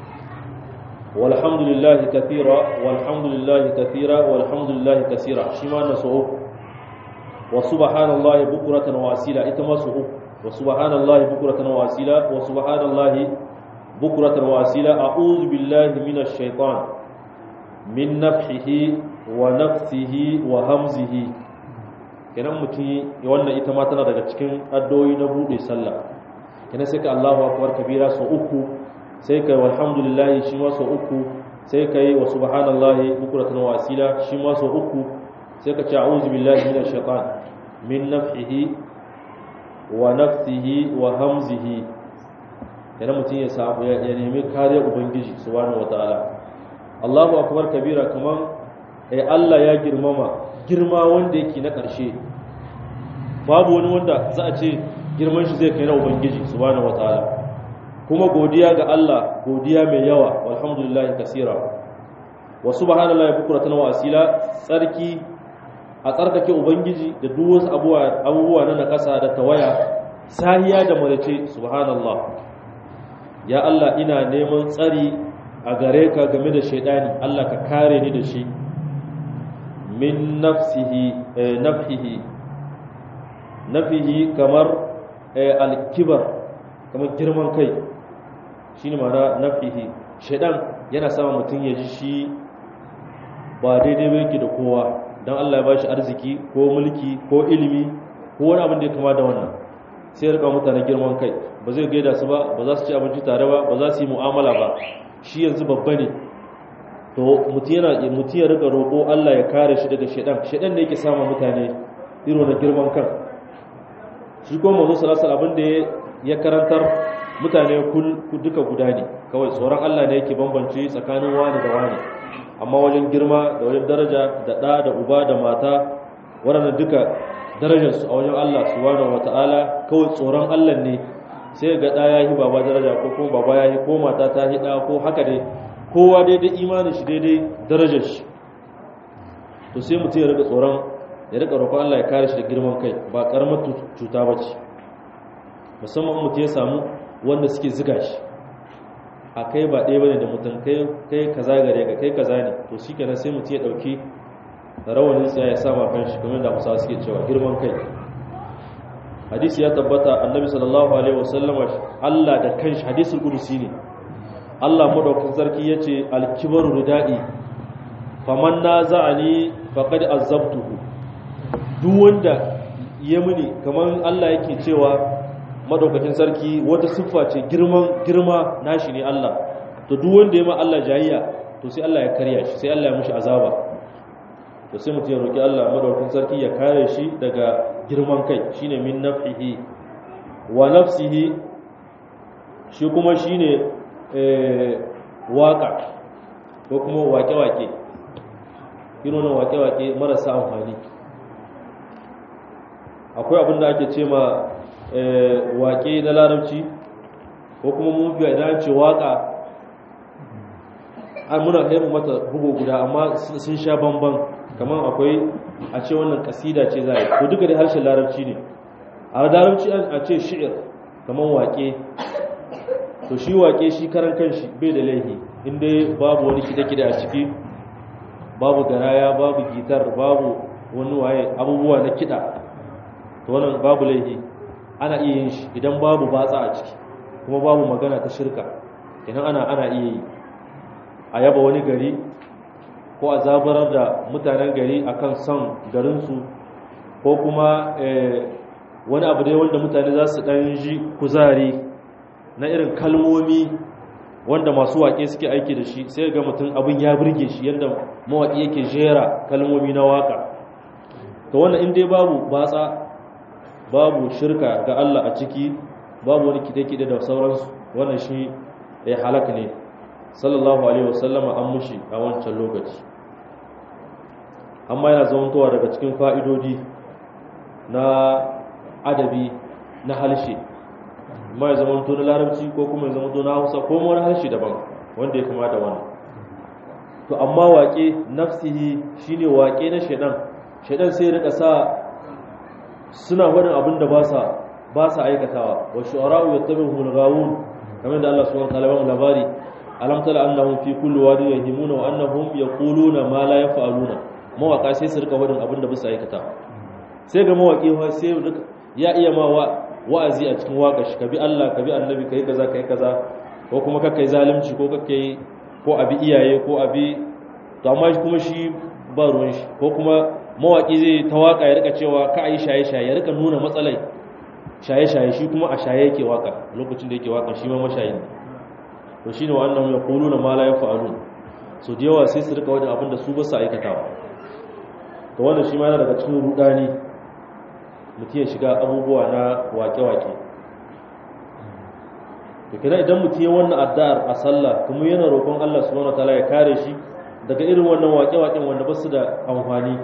A: walhamdulillahi kathira walhamdulillahi kathira walhamdulillahi kaseera shi ma na su uku wa subhanallahi bukratan wa asila ita ma su uku wa subhanallahi bukratan wa asila wa subhanallahi bukratan wa asila a'udhu billahi minash shaitan min nafhihi wa nafsihi wa hamzihi kenan mutum wannan ita ma tana daga cikin addu'o'i na bude sallah kenan sai ka Allahu akbar kabira so uku sai kai walhamdulillah shi ma so uku sai kai wa subhanallahi bukratan wa asila shi ma so uku sai ka ce a'udhu billahi minash shaitan min nafhihi wa nafsihi wa hamzihi kenan mutum ya samu ya nemi kariyar ubangiji subhanahu wataala Allahu akbar kabira kaman eh Allah ya girmama girma wanda yake na ƙarshe babu wani wanda za a ce girman shi zai kai na ubangiji subhanahu wataala kuma godiya ga Allah godiya mai yawa walhamdulillahi kasira wa subhanallahi bukratan wa asila tsarki a tsarkake ubangiji da duk wasu abubuwa na nakasa da tawaya sahiya da marace subhanallah ya Allah ina neman tsari a gare ka game da shaidani Allah ka kare ni da shi min nafsihi nafhihi nafihi kamar alkibar kamar girman kai shine ma'ana nafihi shaidan yana sama mutum ya ji shi ba daidai ba yake da kowa don Allah ya ba shi arziki ko mulki ko ilimi ko wani abin da ya kama da wannan sai ya rika mutane girman kai ba zai gaida su ba ba za su ci abinci tare ba ba za su yi mu'amala ba shi yanzu babba ne to mutum yana mutum ya rika roƙo Allah ya kare shi daga shedan shedan ne yake sama mutane irin na girman kan shi kuma manzo sallallahu alaihi abin da ya karantar mutane kul duka guda ne kawai tsoron Allah ne yake bambance tsakanin wani da wani amma wajen girma da wajen daraja da ɗa da uba da mata waɗannan duka darajarsu a wajen Allah subhanahu wata'ala kawai tsoron Allah ne sai ga ɗa ya yi baba daraja ko kuma baba ya yi ko mata ta yi ɗa ko haka dai kowa daidai imanin shi daidai darajar shi to sai mutum ya rika tsoron ya rika roƙon Allah ya kare shi da girman kai ba ƙaramar cuta ba ce musamman mutum ya samu wanda suke ziga shi a kai ba ɗaya bane da mutum kai kaza gare ka kai kaza ne to shi kenan sai mutum ya ɗauki rawanin tsaya ya sama kan shi kamar da musa suke cewa girman kai hadisi ya tabbata annabi sallallahu alaihi wasallama Allah da kanshi hadisul qudsi ne Allah madaukakin sarki yace al-kibaru ridai faman naza'ani faqad azabtuhu duk wanda ya muni kamar Allah yake cewa madaukakin sarki wata siffa ce girman girma nashi ne Allah to duk wanda ya ma Allah jayayya to sai Allah ya karya shi sai Allah ya mushi azaba to sai mutum ya roki Allah madaukakin sarki ya kare shi daga girman kai shine min nafhihi wa nafsihi shi kuma shine eh waka ko kuma wake-wake irin wake-wake marasa amfani akwai abin da ake ce ma waƙe na larabci ko kuma mu biya idan ce waka an muna haimu mata bugu guda amma sun sha bamban kamar akwai a ce wannan kasida ce za a yi ko duka da harshen larabci ne a larabci a ce shi'ir kamar wake to shi wake shi karan kanshi bai da laihi inda babu wani kida-kida a ciki babu garaya babu gitar babu wani waye abubuwa na kida to wannan babu laihi ana iya yin shi idan babu batsa a ciki kuma babu magana ta shirka idan ana ana iya yi a yaba wani gari ko a zabarar da mutanen gari akan son garinsu ko kuma wani abu dai wanda mutane za su ɗan ji kuzari na irin kalmomi wanda masu waƙe suke aiki da shi sai ga mutum abin ya birge shi yadda mawaƙi yake jera kalmomi na waƙa to wannan in dai babu batsa babu shirka ga Allah a ciki babu wani kide-kide da sauransu wannan shi ya halaka ne sallallahu alaihi wasallama an mushi a wancan lokaci amma yana zamantowa daga cikin fa'idodi na adabi na halshe ma ya zamanto na larabci ko kuma ya zamanto na hausa ko wani harshe daban wanda ya kama da wani to amma waƙe nafsihi shine waƙe na shaidan shaidan sai rika sa suna wadin abin da ba sa ba sa aikatawa wa shu'ara'u yattabi'uhum al-ghawun kamar da Allah subhanahu wa ta'ala ya labari alam tala annahum fi kulli wadi yahimuna wa annahum yaquluna ma la yaf'aluna mawaka sai su rika wadin abin da ba su aikata sai ga mawaki sai ya iya ma wa'azi a cikin waka shi ka bi Allah ka bi annabi kai kaza kai kaza ko kuma ka kai zalunci ko ka kai ko abi iyaye ko abi to amma kuma shi ba ruwan shi ko kuma mawaki zai ta waka ya rika cewa ka ayi shaye shaye ya rika nuna matsalai shaye shaye shi kuma a shaye yake waka lokacin da yake waka shi ma mashayi ne to shine wannan ya quluna ma la yaf'alun so da yawa sai su rika wajen abin da su ba su aikatawa to wannan shi ma yana daga cikin rudani mutum ya shiga abubuwa na wake-wake da kira idan mutum ya wannan addu'ar a sallah kuma yana roƙon Allah subhanahu wataala ya kare shi daga irin wannan wake-waken wanda ba su da amfani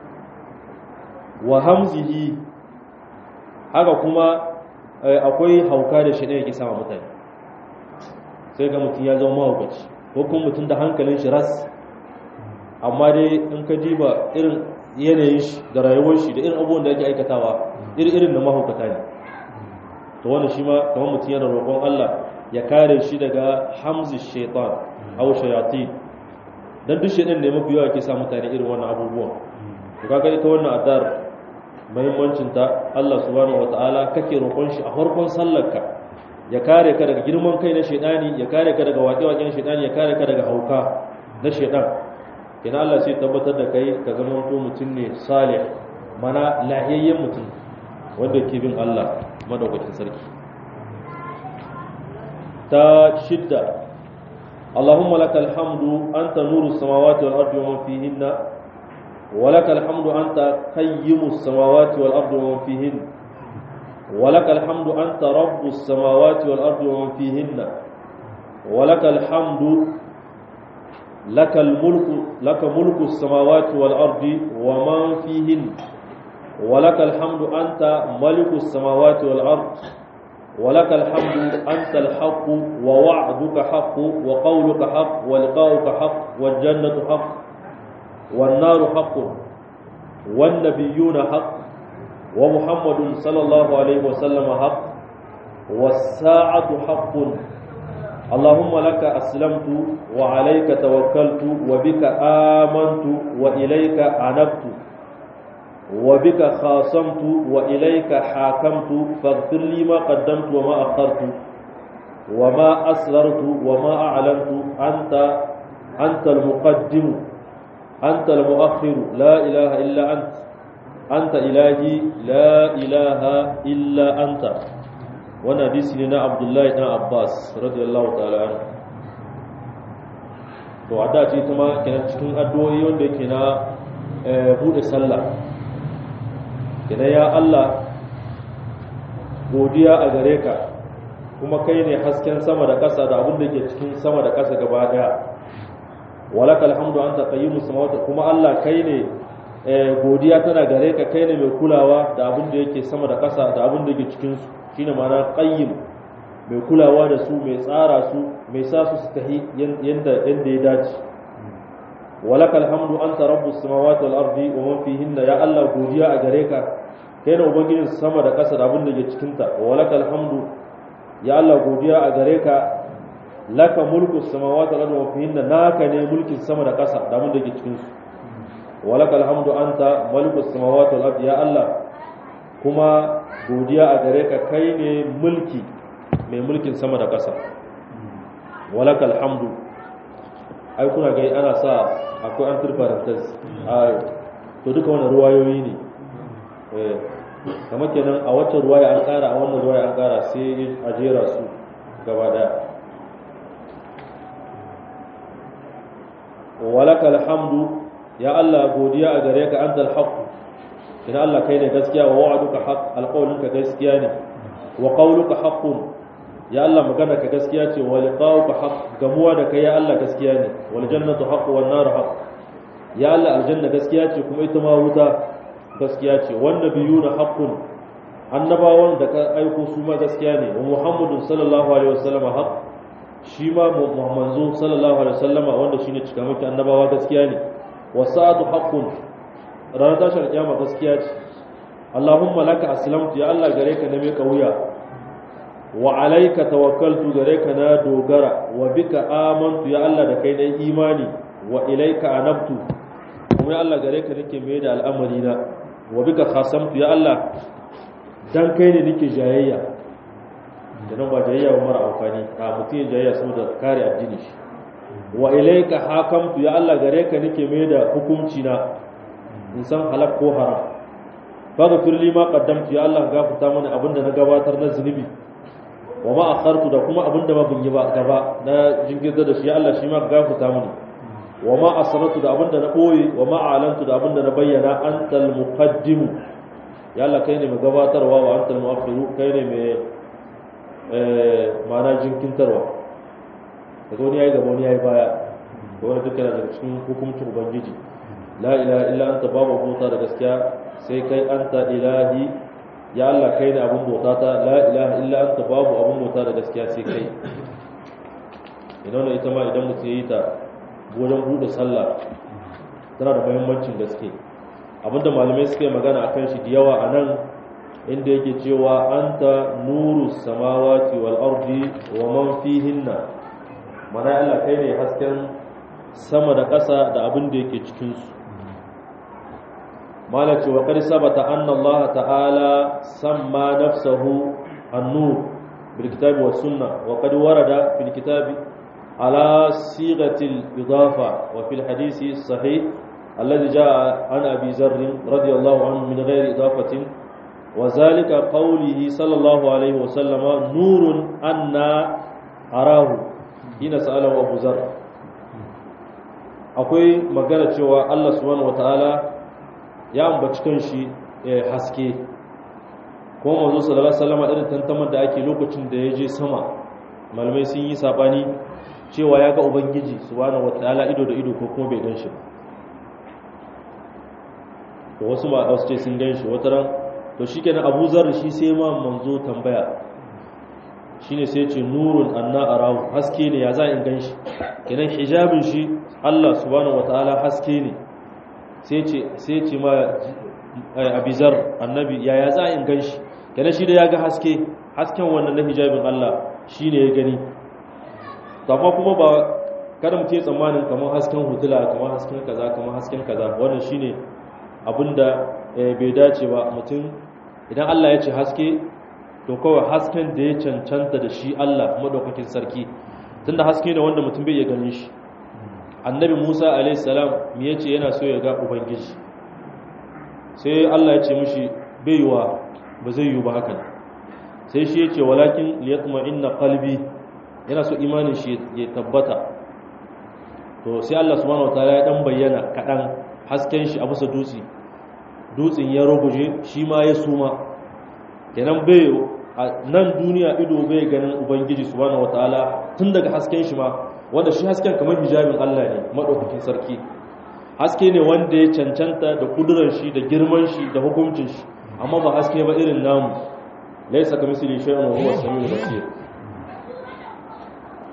A: wa hamzihi haka kuma akwai hauka da shi ne yake sama mutane sai ga mutum ya zama mahaukaci ko kuma mutum da hankalin shi ras amma dai in ka diba irin yanayin shi da rayuwar shi da irin abubuwan da yake aikatawa irin da mahaukata ne to wannan shi ma kamar mutum yana roƙon Allah ya kare shi daga hamzi shaitan aw shayatin dan duk shaitan ne mafi yawa ke sa mutane irin wannan abubuwan to kaga ita wannan adar muhimmancin ta Allah subhanahu wataala kake roƙon shi a farkon sallarka ya kare ka daga girman kai na shaitani ya kare ka daga waƙe-waƙen shaitani ya kare ka daga hauka na shaitan kina Allah sai tabbatar da kai ka zama to mutum ne salih mana lahiyayyen mutum wanda ke bin Allah madaukakin sarki ta shidda Allahumma lakal hamdu anta nuru samawati wal ardi wa man fihinna wa lakal hamdu anta qayyimu samawati wal ardi wa man fihinna wa lakal hamdu anta rabbus samawati wal ardi wa man fihinna wa lakal hamdu لك الملك لك ملك السماوات والأرض ومن فيهن ولك الحمد أنت ملك السماوات والأرض ولك الحمد أنت الحق ووعدك حق وقولك حق ولقاؤك حق والجنة حق والنار حق والنبيون حق ومحمد صلى الله عليه وسلم حق والساعة حق اللهم لك أسلمت وعليك توكلت وبك آمنت وإليك عنبت وبك خاصمت وإليك حاكمت فاغفر لي ما قدمت وما أخرت وما أسررت وما أعلنت أنت أنت المقدم أنت المؤخر لا إله إلا أنت أنت إلهي لا إله إلا أنت wannan hadisi ne na abdullahi dan abbas radiyallahu ta'ala anhu to adda ce ta ma kenan cikin addu'o'i wanda yake na bude sallah kenan ya Allah godiya a gare ka kuma kai ne hasken sama da ƙasa da abin da ke cikin sama da ƙasa gaba daya walakal hamdu anta qayyimus samawati kuma Allah kai ne godiya tana gare ka kai ne mai kulawa da abin da yake sama da ƙasa da abin da yake cikin su shine ma'ana qayyim mai kulawa da su mai tsara su mai sa su su tahi yanda yanda ya dace walakal hamdu anta rabbus samawati wal ardi wa man fihinna ya Allah godiya a gare ka kai ne ubangijin sama da ƙasa da abin da ke cikin ta walakal hamdu ya Allah godiya a gare ka laka mulku samawati wal ardi wa fihinna naka ne mulkin sama da ƙasa da abin da ke cikin su walakal hamdu anta malikus samawati wal ardi ya Allah kuma godiya a gare ka kai ne mulki mai mulkin sama da ƙasa walakal hamdu ai kuna ga ana sa akwai an turfarantas a to duka wannan ruwayoyi ne eh kamar kenan a wacce ruwaya an ƙara a wannan ruwaya an ƙara sai a jera su gaba daya walakal hamdu ya Allah godiya a gare ka antal haqq ina Allah kai ne gaskiya wa wa'aduka haqq alqawluka gaskiya ne wa qawluka haqqun ya Allah magana ka gaskiya ce wa liqa'uka haqq gamuwa da kai ya Allah gaskiya ne wal jannatu haqq wan nar haqq ya Allah aljanna gaskiya ce kuma ita ma wuta gaskiya ce wan nabiyuna haqqun annabawan da ka aiko su ma gaskiya ne wa muhammadun sallallahu alaihi wasallam haqq shi ma muhammadu sallallahu alaihi wasallama wanda shine cikamaki annabawa gaskiya ne wasa'atu haqqun ranar tashar kiyama gaskiya ce Allahumma laka aslamtu ya Allah gare ka na mai kauya wa alayka tawakkaltu gare ka na dogara wa bika amantu ya Allah da kai na imani wa ilayka anabtu kuma ya Allah gare ka nake mai da al'amari na wa bika khasamtu ya Allah dan kai ne nake jayayya da nan ba jayayya ba mara amfani a mutum ya jayayya saboda kare addini shi wa ilaika hakamtu ya Allah gare ka nake mai da hukunci na in san halak ko haram faghfir li ma qaddamtu ya Allah gafarta mana abinda na gabatar na zunubi wa ma akhartu da kuma abinda ma bin yi ba gaba na jinkirta da shi ya Allah shi ma gafarta mana wa ma asrartu da abinda na boye wa ma alantu da abinda na bayyana antal muqaddim ya Allah kai ne mai gabatarwa wa antal muakhiru kai ne mai eh ma'ana jinkintarwa daga wani ya yi gaba wani ya yi baya da wani duka daga cikin hukuncin ubangiji la ilaha illa anta babu bauta da gaskiya sai kai anta ilahi ya Allah kai ne abin bauta ta la ilaha illa anta babu abin bauta da gaskiya sai kai idan ita ma idan mutum ya yi ta wajen buɗe sallah tana da muhimmancin gaske abinda malamai suka yi magana akan shi da yawa a nan inda yake cewa anta nuru samawati wal ardi wa man fihinna mana Allah kai ne hasken sama da ƙasa da abin da yake cikinsu mala ce wa qad sabata anna Allah ta'ala samma nafsahu an-nur bil kitabi was sunnah wa qad warada fil kitabi ala sighati al-idafa wa fil hadisi sahih alladhi jaa an abi zarr radiyallahu anhu min ghairi idafatin وذلك قوله صلى الله عليه وسلم نور أنا أراه hina sa'alahu Abu Zar akwai magana cewa Allah subhanahu wataala ya ambaci kanshi haske kuma manzo sallallahu alaihi wasallam irin tantamar da ake lokacin da ya je sama malamai sun yi sabani cewa ya ga ubangiji subhanahu wataala ido da ido ko kuma bai gan shi to wasu ma wasu ce sun gan shi wata ran to shikenan Abu Zar shi sai ma manzo tambaya shine sai ce nurun anna arahu haske ne ya za in gan shi kenan hijabin shi Allah subhanahu wataala haske ne sai ce sai ce ma abizar annabi ya ya za in gan shi kenan shi da ya ga haske hasken wannan na hijabin Allah shine ya gani amma kuma ba kada mu ce tsammanin kamar hasken hutula kamar hasken kaza kamar hasken kaza wannan shine abinda bai dace ba mutum idan Allah ya ce haske to kawai hasken da ya cancanta da shi Allah madaukakin sarki tunda haske ne wanda mutum bai iya ganin shi annabi Musa alaihi salam me yace yana so ya ga ubangiji sai Allah ya ce mishi bai yiwa ba zai yiwu ba hakan sai shi yace walakin liyatma'inna qalbi yana so imanin shi ya tabbata to sai Allah subhanahu wataala ya dan bayyana kadan hasken shi a bisa dutse dutsen ya ruguje shi ma ya suma kenan bai nan duniya ido bai ganin ubangiji subhanahu wataala tun daga hasken shi ma wanda shi hasken kamar hijabin Allah ne madaukakin sarki haske ne wanda ya cancanta da kudurar shi da girman shi da hukuncin shi amma ba haske ba irin namu laisa ka misali shay'un wa huwa samiul basir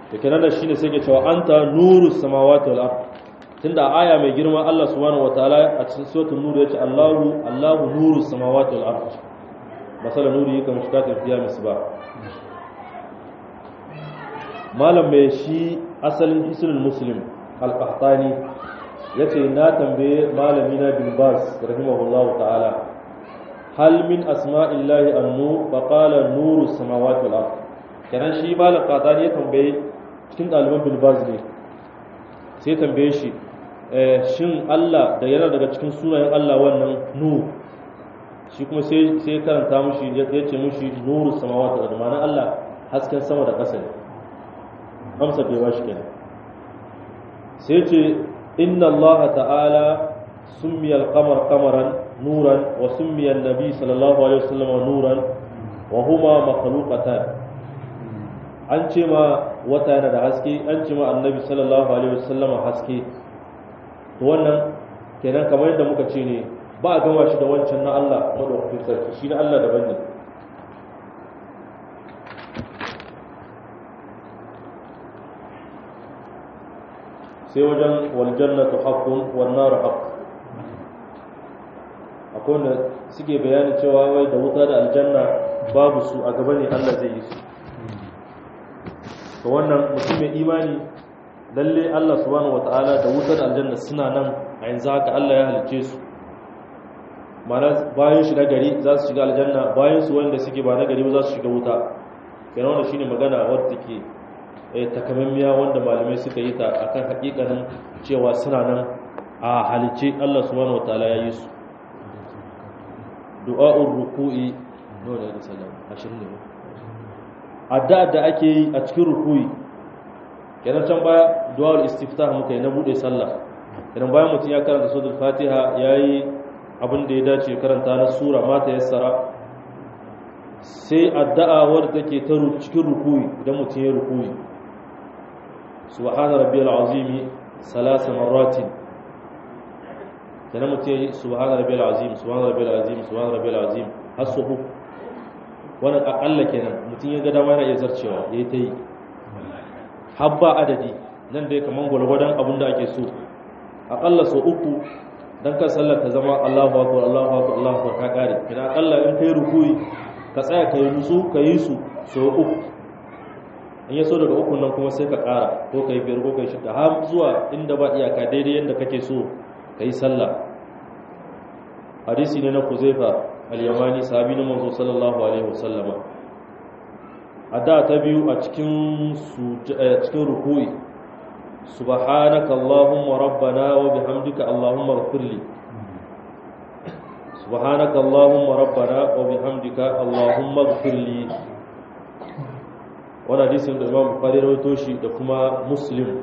A: da kenan da shine sai ke cewa anta nuru samawati wal ard tunda aya mai girma Allah subhanahu wataala a cikin suratul nur yace Allahu Allahu nuru samawati wal ard masala nuri kan shiga tafiya misba malam mai shi asalin hisnul muslim al-qahtani yace na tambaye malami na bin bas rahimahullahu ta'ala hal min asma'illahi annu fa qala nuru samawati wal ard kenan shi malam qahtani ya tambaye cikin ɗaliban bin baz ne sai tambaye shi shin Allah da yana daga cikin sunayen Allah wannan nu shi kuma sai sai karanta mushi ya ce mushi nuru samawati wal ard ma'ana Allah hasken sama da ƙasa ne amsa bai bashi kenan sai ce inna allaha ta'ala summiya al-qamar qamaran nuran wa summiya an-nabi sallallahu alaihi wasallam nuran wa huma makhluqatan an ce ma wata yana da haske an ce ma annabi sallallahu alaihi wasallam haske to wannan kenan kamar yadda muka ce ne ba a gama shi da wancan na Allah madaukakin sarki shi na Allah daban ne sai wajen waljannatu haqqun wan nar haqq akwai wanda suke bayanin cewa wai da wuta da aljanna babu su a gaba ne Allah zai yi su to wannan mutum mai imani lalle Allah subhanahu wataala da wuta da aljanna suna nan a yanzu haka Allah ya halice su mana bayan shi na gari za su shiga aljanna bayan su wanda suke ba na gari ba za su shiga wuta kenan wannan shine magana wadda take takamammiya wanda malamai suka yi ta akan hakikanin cewa suna nan a halice Allah subhanahu wataala ya yi su du'a'ur ruku'i dole da salam ashirin ne addu'a da ake yi a cikin ruku'i kenan can baya du'a'ul istiftah muka yi na bude sallah kenan bayan mutum ya karanta suratul fatiha yayi abin da ya dace karanta na sura mata yassara sai addu'a wadda take ta cikin ruku'i idan mutum ya ruku'i subhana rabbiyal azimi salasa marratin kenan mutum ya subhana rabbiyal azim subhana rabbiyal azim subhana rabbiyal azim har su uku wannan akalla kenan mutum ya ga dama yana iya zarcewa yayi ta yi habba adadi nan dai kaman gwalgwadon abin da ake so akalla so uku dan kan sallar ta zama Allahu akbar Allahu akbar Allahu akbar ka kare kina akalla in kai rukuyi ka tsaya kai nutsu ka yi su so uku in ya so daga uku nan kuma sai ka kara ko kai biyar ko kai shida har zuwa inda ba iyaka daidai yanda kake so ka yi sallah hadisi ne na Kuzaifa al-Yamani sahabi na manzo sallallahu alaihi wasallama ada ta biyu a cikin cikin rukuyi subhanaka allahumma rabbana wa bihamdika allahumma ighfirli subhanaka allahumma rabbana wa bihamdika allahumma ighfirli wannan hadisin da Imam Bukhari rawaito shi da kuma Muslim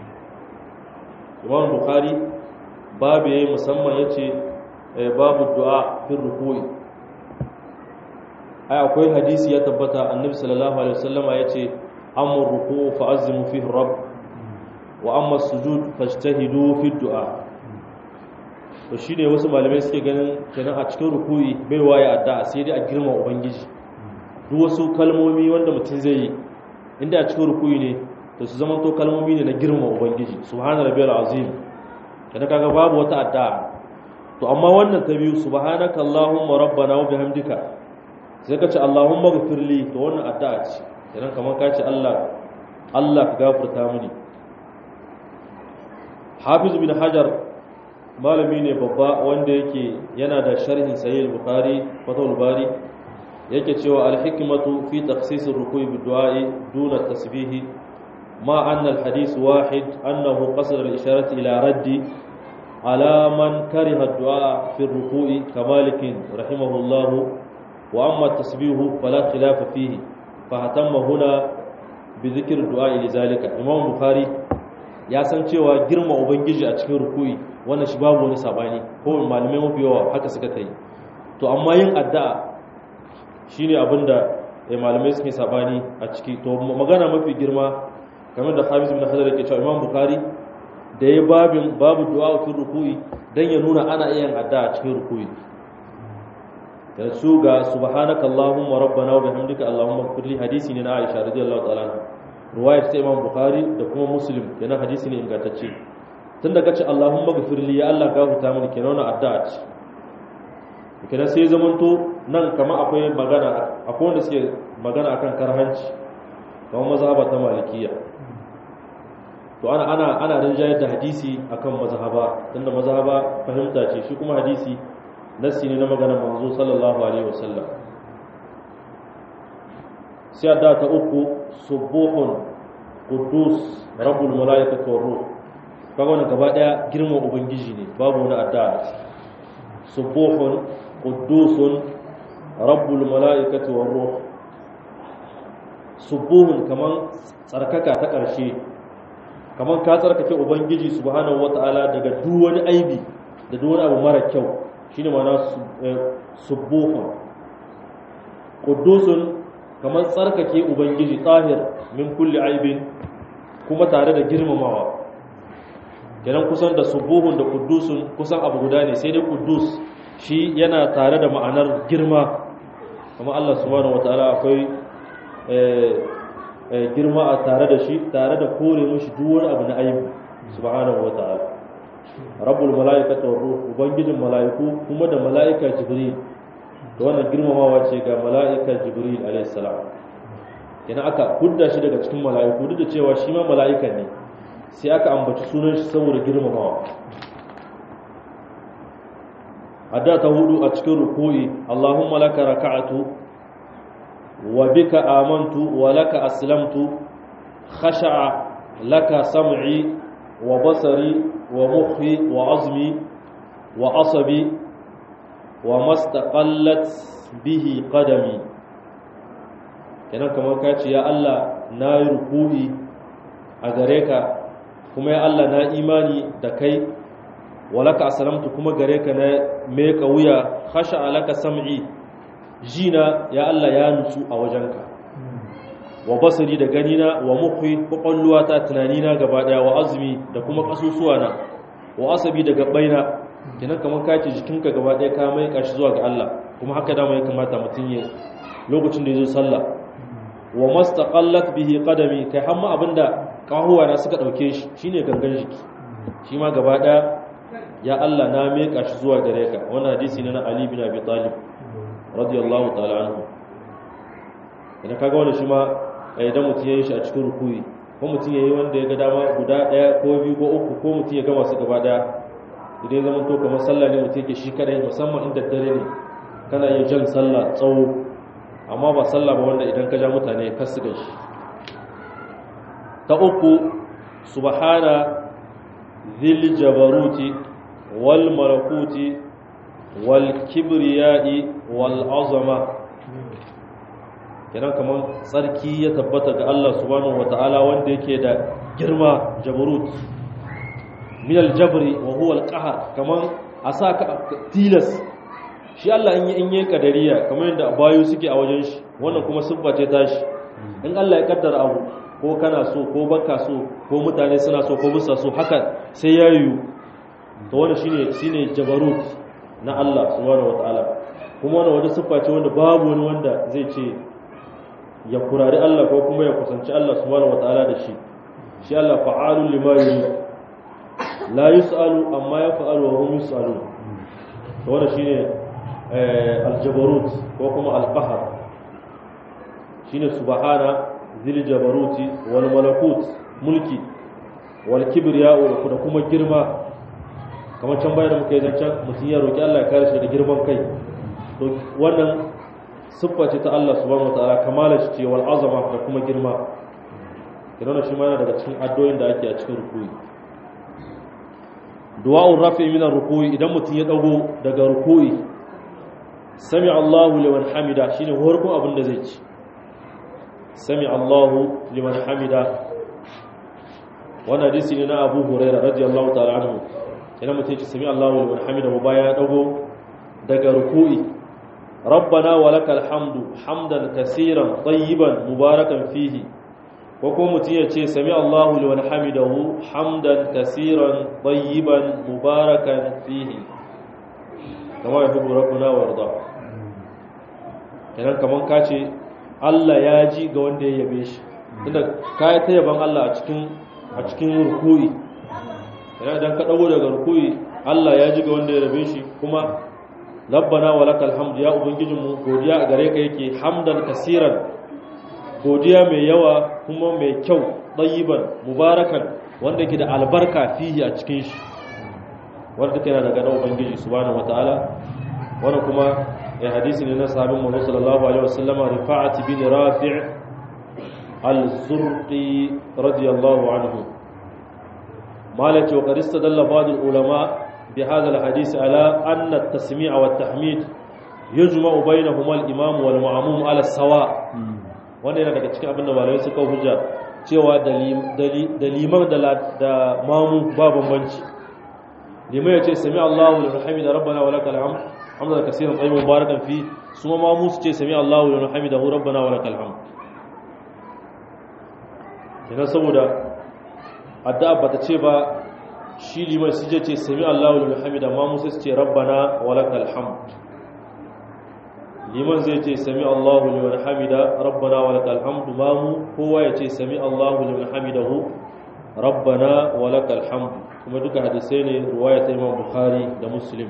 A: Imam Bukhari babu yayi musamman yace babu du'a fi rukuyi ai akwai hadisi ya tabbata annabi sallallahu alaihi wasallama yace amma ruku'u fa'azzimu fihi rabb wa amma sujud fajtahidu fi du'a to shine wasu malamai suke ganin kenan a cikin ruku'i bai waye addu'a sai dai a girma ubangiji duk wasu kalmomi wanda mutum zai yi inda a cikin ruku'i ne to su zama to kalmomi ne na girma ubangiji subhana rabbiyal azim kada kaga babu wata addu'a to amma wannan ta biyu subhanaka allahumma rabbana wa bihamdika sai ka ce allahumma ghfirli to wannan addu'a ce idan kamar ka ce Allah Allah ka gafarta mini Hafiz bin Hajar malami ne babba wanda yake yana da sharhin sahih al-Bukhari Fathul Bari yake cewa al-hikmatu fi takhsis ar-ruku'i bid-du'a duna tasbih ma anna al-hadith wahid annahu qasada al-isharati ila raddi على من كره الدعاء في الركوع كمالك رحمه الله وأما التسبيح فلا خلاف فيه فاهتم هنا بذكر الدعاء لذلك إمام البخاري ya san cewa girma ubangiji a cikin ruku'i wannan shi babu wani sabani ko malamai mafi yawa haka suka ta yi to amma yin addu'a shine abinda malamai suke sabani a ciki to magana mafi girma kamar da Hafiz bin Hajar yake cewa Imam Bukhari da ya babin babu du'a fi ruku'i dan ya nuna ana iya yin addu'a cikin ruku'i da su ga subhanaka allahumma rabbana wa bihamdika allahumma ighfirli hadisi ne na Aisha radiyallahu ta'ala ruwayar ta imam bukhari da kuma muslim yana hadisi ne ingantacce tun da kace allahumma ghfirli ya allah gafarta mini kenan wannan addu'a ce kenan sai zamanto nan kama akwai magana akwai wanda suke magana akan karhanci kamar mazhaba ta malikiya to ana ana ana rinjayar da hadisi akan mazhaba tunda mazhaba fahimta ce shi kuma hadisi nassi ne na maganar manzo sallallahu alaihi wasallam sai adda ta uku subuhun qudus rabbul malaikati war ruh kaga wannan gaba daya girman ubangiji ne babu wani adda subuhun qudusun rabbul malaikati war ruh subuhun kaman tsarkaka ta ƙarshe kaman ka tsarkake ubangiji subhanahu wataala daga duk wani aibi da duk wani abu mara kyau shine ma'ana subuhun qudusun kaman tsarkake ubangiji tahir min kulli aibin kuma tare da girmamawa kenan kusan da subuhun da qudusun kusan abu guda ne sai dai qudus shi yana tare da ma'anar girma kuma Allah subhanahu wataala akwai girma a tare da shi tare da kore mushi duk wani abu na aibu subhanahu wataala rabbul malaikati war ruh ubangijin malaiku kuma da malaika jibril to wannan girmamawa ce ga malaika jibril alayhi salam kenan aka hudda shi daga cikin malaiku duk da cewa shi ma malaika ne sai aka ambaci sunan shi saboda girmamawa adda ta hudu a cikin ruku'i Allahumma laka raka'atu wa bika amantu wa laka aslamtu khasha'a laka sam'i wa basari wa mukhi wa azmi wa asabi wa mastaqallat bihi qadami kenan kamar ka ce ya Allah na yi ruku'i a gare ka kuma ya Allah na imani da kai walaka asalamtu kuma gare ka na meka wuya khasha alaka sam'i jina ya Allah ya nutsu a wajenka wa basari da ganina wa mukhi kwakwalluwa ta tunanina gaba daya wa azumi da kuma kasusuwa na wa asabi da gabaina kenan kamar ka ce jikinka gaba daya ka mai kashi zuwa ga Allah kuma haka dama ya kamata mutum ya lokacin da ya zo sallah wa mastaqallat bihi qadami kai hamma abinda kahuwa na suka dauke shi shine gangan jiki shi ma gaba daya ya Allah na meka shi zuwa gare ka wannan hadisi ne na Ali bin Abi Talib radiyallahu ta'ala anhu idan kaga wannan shi ma idan mutum yayin shi a cikin rukuyi ko mutum yayi wanda ya ga dama guda daya ko biyu ko uku ko mutum ya gama su gaba daya idan ya zama to kamar sallah ne mutum yake shi kadai musamman inda dare ne kana yin jan sallah tsawo amma ba sallah ba wanda idan ka ja mutane kar su gashi ta uku subhana dhil jabaruti wal malakuti wal kibriyai wal azama kenan kamar tsarki ya tabbata ga Allah subhanahu wataala wanda yake da girma jabarut min al jabri wa huwa al qahr kaman asaka tilas shi Allah in yi in yi kadariya kamar yadda bayu suke a wajen shi wannan kuma siffa ce tashi in Allah ya kaddara abu ko kana so ko baka so ko mutane suna so ko bisa so haka sai ya yiwu to wannan shine shine jabarut na Allah subhanahu wataala kuma wannan wata siffa ce wanda babu wani wanda zai ce ya kurari Allah ko kuma ya kusanci Allah subhanahu wataala da shi shi Allah fa'alul lima yurid la yus'alu amma yaf'alu wa hum yus'alun to wannan shine aljabarut ko kuma alqahar shine subhana zil jabaruti wal malakut mulki wal kibriya da kuma girma kamar can bayan da muka yi zancen mutum ya roki Allah ya kare shi da girman kai to wannan siffa ce ta Allah subhanahu wataala kamala shi ce wal azama da kuma girma kiran shi ma yana daga cikin addu'o'in da ake a cikin rukuyi du'a'ur rafi min ar-rukuyi idan mutum ya dago daga rukuyi sami Allahu liman hamida shine farkon abin da zai ci sami Allahu liman hamida wannan hadisi ne na Abu Hurairah radiyallahu ta'ala anhu idan mutum ya sami Allahu liman hamida mu baya dago daga ruku'i rabbana wa lakal hamdu hamdan kaseeran tayyiban mubarakan fihi ko kuma mutum ya ce sami Allahu liman hamidahu hamdan kaseeran tayyiban mubarakan fihi kama ya fi rabbuna warda kenan kaman ka ce Allah ya ji ga wanda ya yabe shi tunda kai ta yaban Allah a cikin a cikin ruku'i idan ka dago daga ruku'i Allah ya ji ga wanda ya rabe shi kuma rabbana walakal hamd ya ubangijinmu godiya a gare ka yake hamdan kasiran godiya mai yawa kuma mai kyau ɗayiban mubarakan wanda ke da albarka fihi a cikin shi wanda take yana daga na ubangiji subhanahu wataala wanda kuma ya hadisi ne na sahabin manzo sallallahu alaihi wasallama rifa'at bin rafi' al-zurqi radiyallahu anhu malaka wa qad istadalla ba'd al-ulama bi hadha al-hadith ala anna at-tasmi' wa at-tahmid yujma'u bainahuma al-imam wal ma'mum ala sawa wanda yana daga cikin abin da malamai suka hujja cewa da liman da mamu ba bambanci liman ya ce sami Allahu liman hamida rabbana wa lakal hamd hamdan kaseeran tayyiban mubarakan fi suma mamu su ce sami Allahu liman hamidahu rabbana wa lakal hamd kina saboda addu'a bata ce ba shi liman su ce sami Allahu liman hamida mamu sai su ce rabbana wa lakal hamd liman zai ce sami Allahu liman hamida rabbana wa lakal hamdu mamu kowa ya ce sami Allahu liman hamidahu rabbana wa lakal hamdu kuma duka hadisai ne ruwaya ta Imam Bukhari da Muslim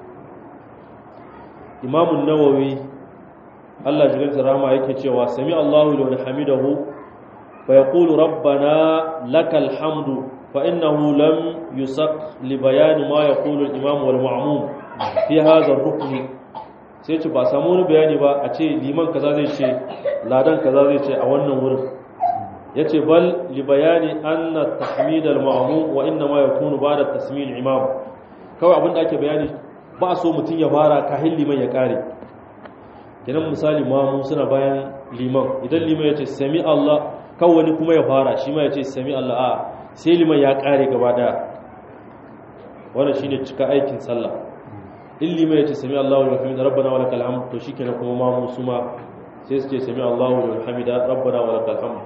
A: Imam an-Nawawi Allah jigan rahama yake cewa sami Allahu liman hamidahu fa yaqulu rabbana lakal hamdu fa innahu lam yusaq li bayan ma yaqulu al-imam wal ma'mum fi hadha ar-rukn sai ce ba samu wani bayani ba a ce liman kaza zai ce ladan kaza zai ce a wannan wurin ya ce bal li bayani anna tahmid al ma'mum wa inna ma yakunu ba'da tasmil imam kawai abinda ake bayani ba so mutun ya fara kahin liman ya kare kenan misali mamu suna bayan liman idan liman ya ce sami Allah kawai wani kuma ya fara shi ma ya ce sami Allah a sai liman ya kare gaba daya wannan shine cika aikin sallah illi mai ce sami Allahu liman hamida rabbana wa lakal hamd to shikenan kuma ma mu suma sai su ce sami Allahu liman hamida rabbana wa lakal hamd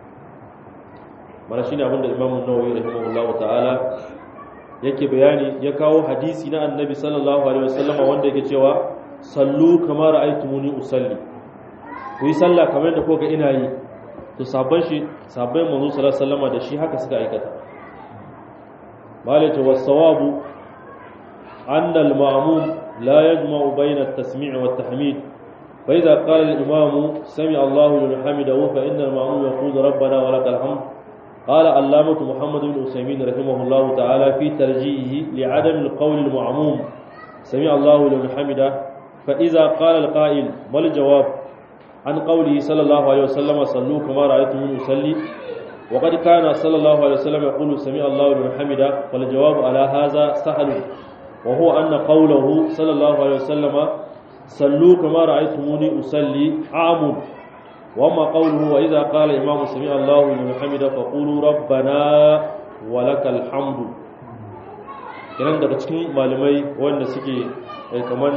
A: mana shine abin da Imam An-Nawawi rahimahullahu ta'ala yake bayani ya kawo hadisi na Annabi sallallahu alaihi wasallam wanda yake cewa sallu kama ra'aytumuni usalli ku yi sallah kamar da kuka ina yi to sabban shi sabbai manzo sallallahu alaihi wasallam da shi haka suka aikata malaka was-sawabu أن المأموم لا يجمع بين التسميع والتحميد فإذا قال الإمام سمع الله لمن حمده فإن المأموم يقول ربنا ولك الحمد قال علامة محمد بن أسيمين رحمه الله تعالى في ترجيحه لعدم القول المعموم سمع الله لمن حمده فإذا قال القائل ما الجواب عن قوله صلى الله عليه وسلم صلوا كما رأيتم يصلي وقد كان صلى الله عليه وسلم يقول سمع الله لمن حمده فالجواب على هذا سهل وهو أن قوله صلى الله عليه وسلم صلوا كما رأيتموني أصلي عام وما قوله وإذا قال الإمام سمع الله لمن حمده فقولوا ربنا ولك الحمد kenan daga cikin malamai wanda suke kamar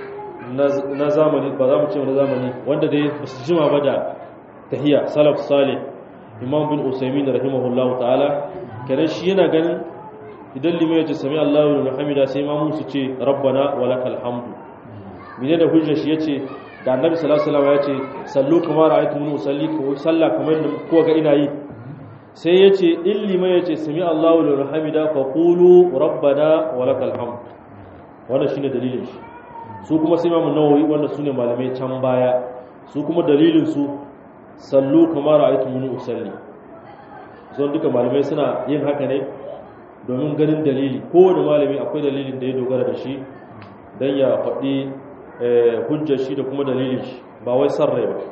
A: na zamani ba za mu ce na zamani wanda dai ba su jima ba da tahiya salaf salih imam bin usaimin rahimahullahu ta'ala kenan shi yana ganin idan limai ya ce sami Allahu liman hamida sai ma musu ce rabbana wa lakal hamdu mene da hujjar shi yace da annabi sallallahu alaihi wasallam ya ce sallu kama ra'aytum usalli ko sallah kamar da ko ga ina yi sai yace in limai ya ce sami Allahu liman hamida fa qulu rabbana wa lakal hamd wannan shine dalilin shi su kuma sai Imam Nawawi wanda sune malamai can baya su kuma dalilin su sallu kama ra'aytum usalli zon duka malamai suna yin haka ne domin ganin dalili kowane malami akwai dalilin da ya dogara da shi don ya faɗi hujjar shi da kuma dalilin shi ba wai san rai ba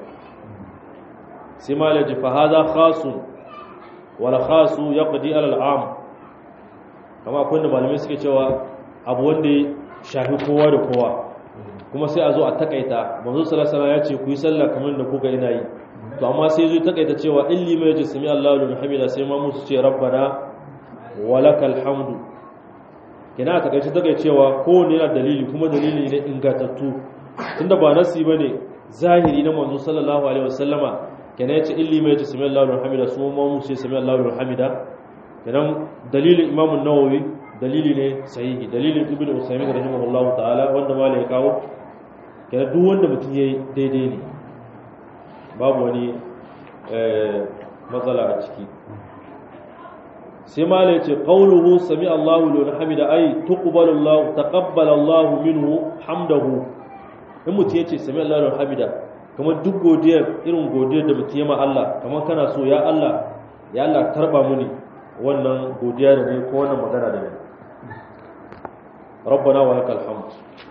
A: sai malaji fa haza khasun wala khasu yaqdi ala al'am kama akwai da malamai suke cewa abu wanda ya shafi kowa da kowa kuma sai a zo a takaita manzo sallallahu alaihi ya ce ku yi sallah kamar da kuka ina yi to amma sai zo takaita cewa in limai ya ce sami Allahu liman hamida sai ma musu ce rabbana walakal hamdu kina ta kace take cewa kowanne yana dalili kuma dalili ne ingantattu tunda ba nasi bane zahiri na manzo sallallahu alaihi wasallama kina yace illi mai yace sami Allahu hamida su ma mu ce sami Allahu hamida kenan dalilin Imam an-Nawawi dalili ne sahihi dalilin Ibn Usaymin rahimahullahu ta'ala wanda malai ya kawo kenan duk wanda mutum yayi daidai ne babu wani matsala a ciki sai ma ya ce qawluhu sami Allahu liman hamida ay tuqbalu Allah taqabbala Allah minhu hamdahu in mutum yace sami Allahu liman hamida kamar duk godiyar irin godiyar da mutum ya ma Allah kamar kana so ya Allah ya Allah karba muni wannan godiya da ne ko wannan magana da ne rabbana wa lakal hamd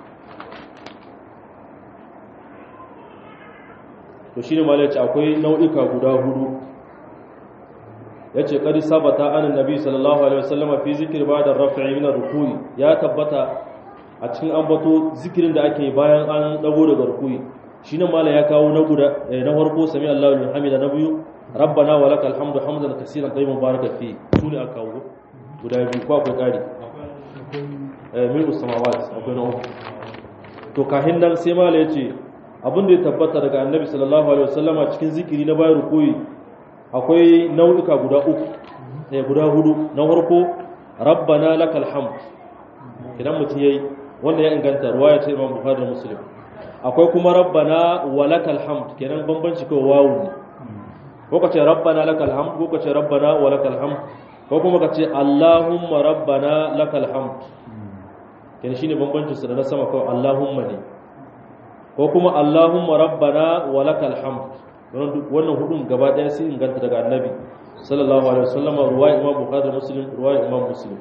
A: to shine malai ce akwai nau'ika guda hudu yace qad sabata an nabi sallallahu alaihi wasallam fi zikr ba'da raf'i min ar-ruku'i ya tabbata a cikin ambato zikirin da ake bayan an dago daga ruku'i shine malai ya kawo na guda na farko sami Allahu liman hamida na biyu rabbana wa lakal hamdu hamdan kaseeran tayyiban baraka fi sune aka kawo guda biyu ko akwai kari eh mil samawat akwai na uku to kahin nan sai malai yace abin da ya tabbata daga annabi sallallahu alaihi wasallama cikin zikiri na bayan rukuyi akwai nau'uka guda uku eh guda hudu na farko rabbana lakal hamd idan mutum yayi wanda ya inganta ruwaya ce Imam Bukhari da Muslim akwai kuma rabbana wa lakal hamd kenan bambanci ko wawu ne ko kace rabbana lakal hamd ko kace rabbana wa lakal hamd ko kuma kace allahumma rabbana lakal hamd kenan shine bambancin su da na sama kawai allahumma ne ko kuma Allahumma rabbana wa lakal hamd wannan hudun gaba daya sai inganta daga annabi sallallahu alaihi wasallam ruwaya imam bukhari muslim ruwaya imam muslim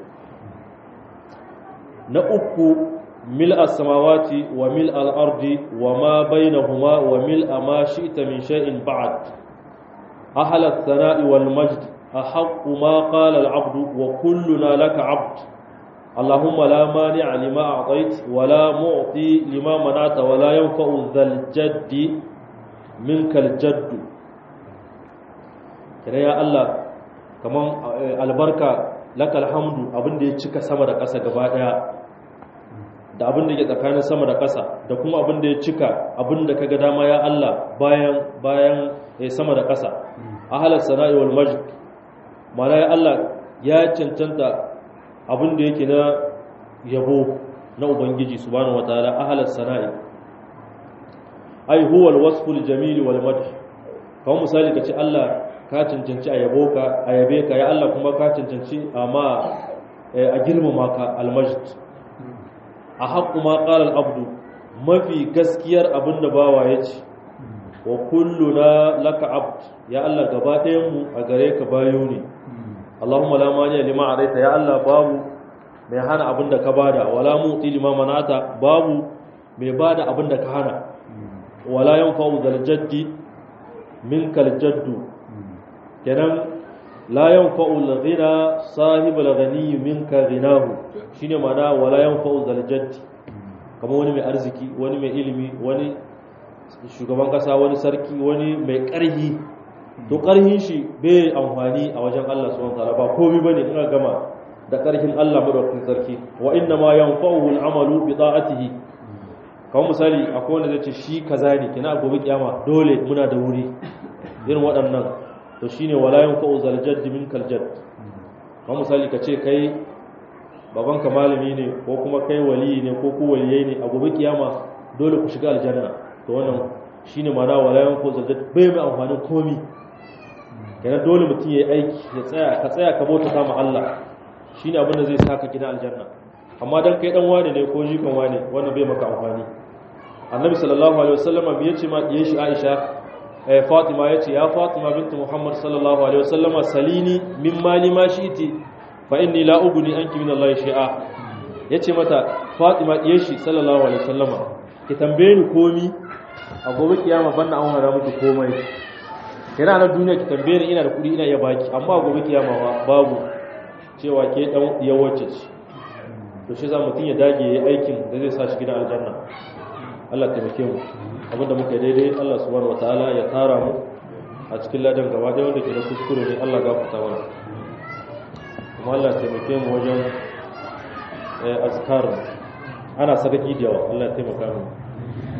A: na uku mil as-samawati wa mil al-ardi wa ma bainahuma wa mil ma shi'ta min shay'in ba'd ahla ath-thana'i wal majd ahqqu ma qala al-'abd wa kulluna laka 'abd اللهم لا مانع لما أعطيت ولا معطي لما منعت ولا ينفع ذا الجد منك الجد kira ya Allah kaman albarka laka alhamdu abin da ya cika sama da ƙasa gaba ɗaya da abin da ke tsakanin sama da ƙasa da kuma abin da ya cika abin da kaga dama ya Allah bayan bayan sama da ƙasa ahalar sana'i wal majd mana ya Allah ya cancanta abin da yake na yabo na ubangiji subhanahu wataala ahalar sana'i ai huwa alwasful jamil wal madh kawai misali kace Allah ka cancanci a yabo ka a yabe ka ya Allah kuma ka cancanci amma a girmama ka almajd a haqqu ma qala al-abdu mafi gaskiyar abinda bawa yace wa kulluna laka abd ya Allah gaba ɗayan mu a gare ka bayo ne Allahumma la mani lima adaita ya Allah babu mai hana abin da ka bada wala muti lima manata babu mai bada abin da ka hana wala yanfa'u zal jaddi minkal jaddu kenan la yanfa'u al ghina sahibul ghani minka ghinahu shine mana wala yanfa'u zal jaddi kamar wani mai arziki wani mai ilimi wani shugaban kasa wani sarki wani mai ƙarhi to ƙarhin shi bai amfani a wajen Allah subhanahu wataala ba komai bane ina gama da ƙarhin Allah madaukakin sarki wa inna ma yanfa'uhu al-amalu bi ta'atihi kamar misali akwai wanda zai ce shi kaza ne kina gobe kiyama dole muna da wuri irin waɗannan to shine wala yanfa'u zal jadd min kal jadd kamar misali ka ce kai babanka malami ne ko kuma kai wali ne ko ku waliyai ne a gobe kiyama dole ku shiga aljanna to wannan shine ma'ana wala yanfa'u zal jadd bai mai amfanin komi kenan dole mutum ya yi aiki ya tsaya ka tsaya ka bauta kama Allah shine abin da zai saka gina aljanna amma dan kai dan wane ne ko jikan wane wannan bai maka amfani annabi sallallahu alaihi wasallam bai yace ma diye shi Aisha eh Fatima yace ya Fatima bintu Muhammad sallallahu alaihi wasallam salini min mali ma shi'ti fa inni la ugni anki min Allah shay'a yace mata Fatima diye shi sallallahu alaihi wasallama ki tambaye ni komi a gobe kiyama banna an hada miki komai kira na duniya ki tambaye ni ina da kudi ina iya baki amma gobe kiyama babu cewa ke dan yawace ce to shi za mutum ya dage yayi aikin da zai sa shi gidan aljanna Allah ta taimake mu abinda muka daidai Allah subhanahu wataala ya tara mu a cikin ladan gaba da wanda ke da kuskure ne Allah gafarta mana kuma Allah ta taimake mu wajen azkar ana sadaki da yawa Allah ya taimaka mu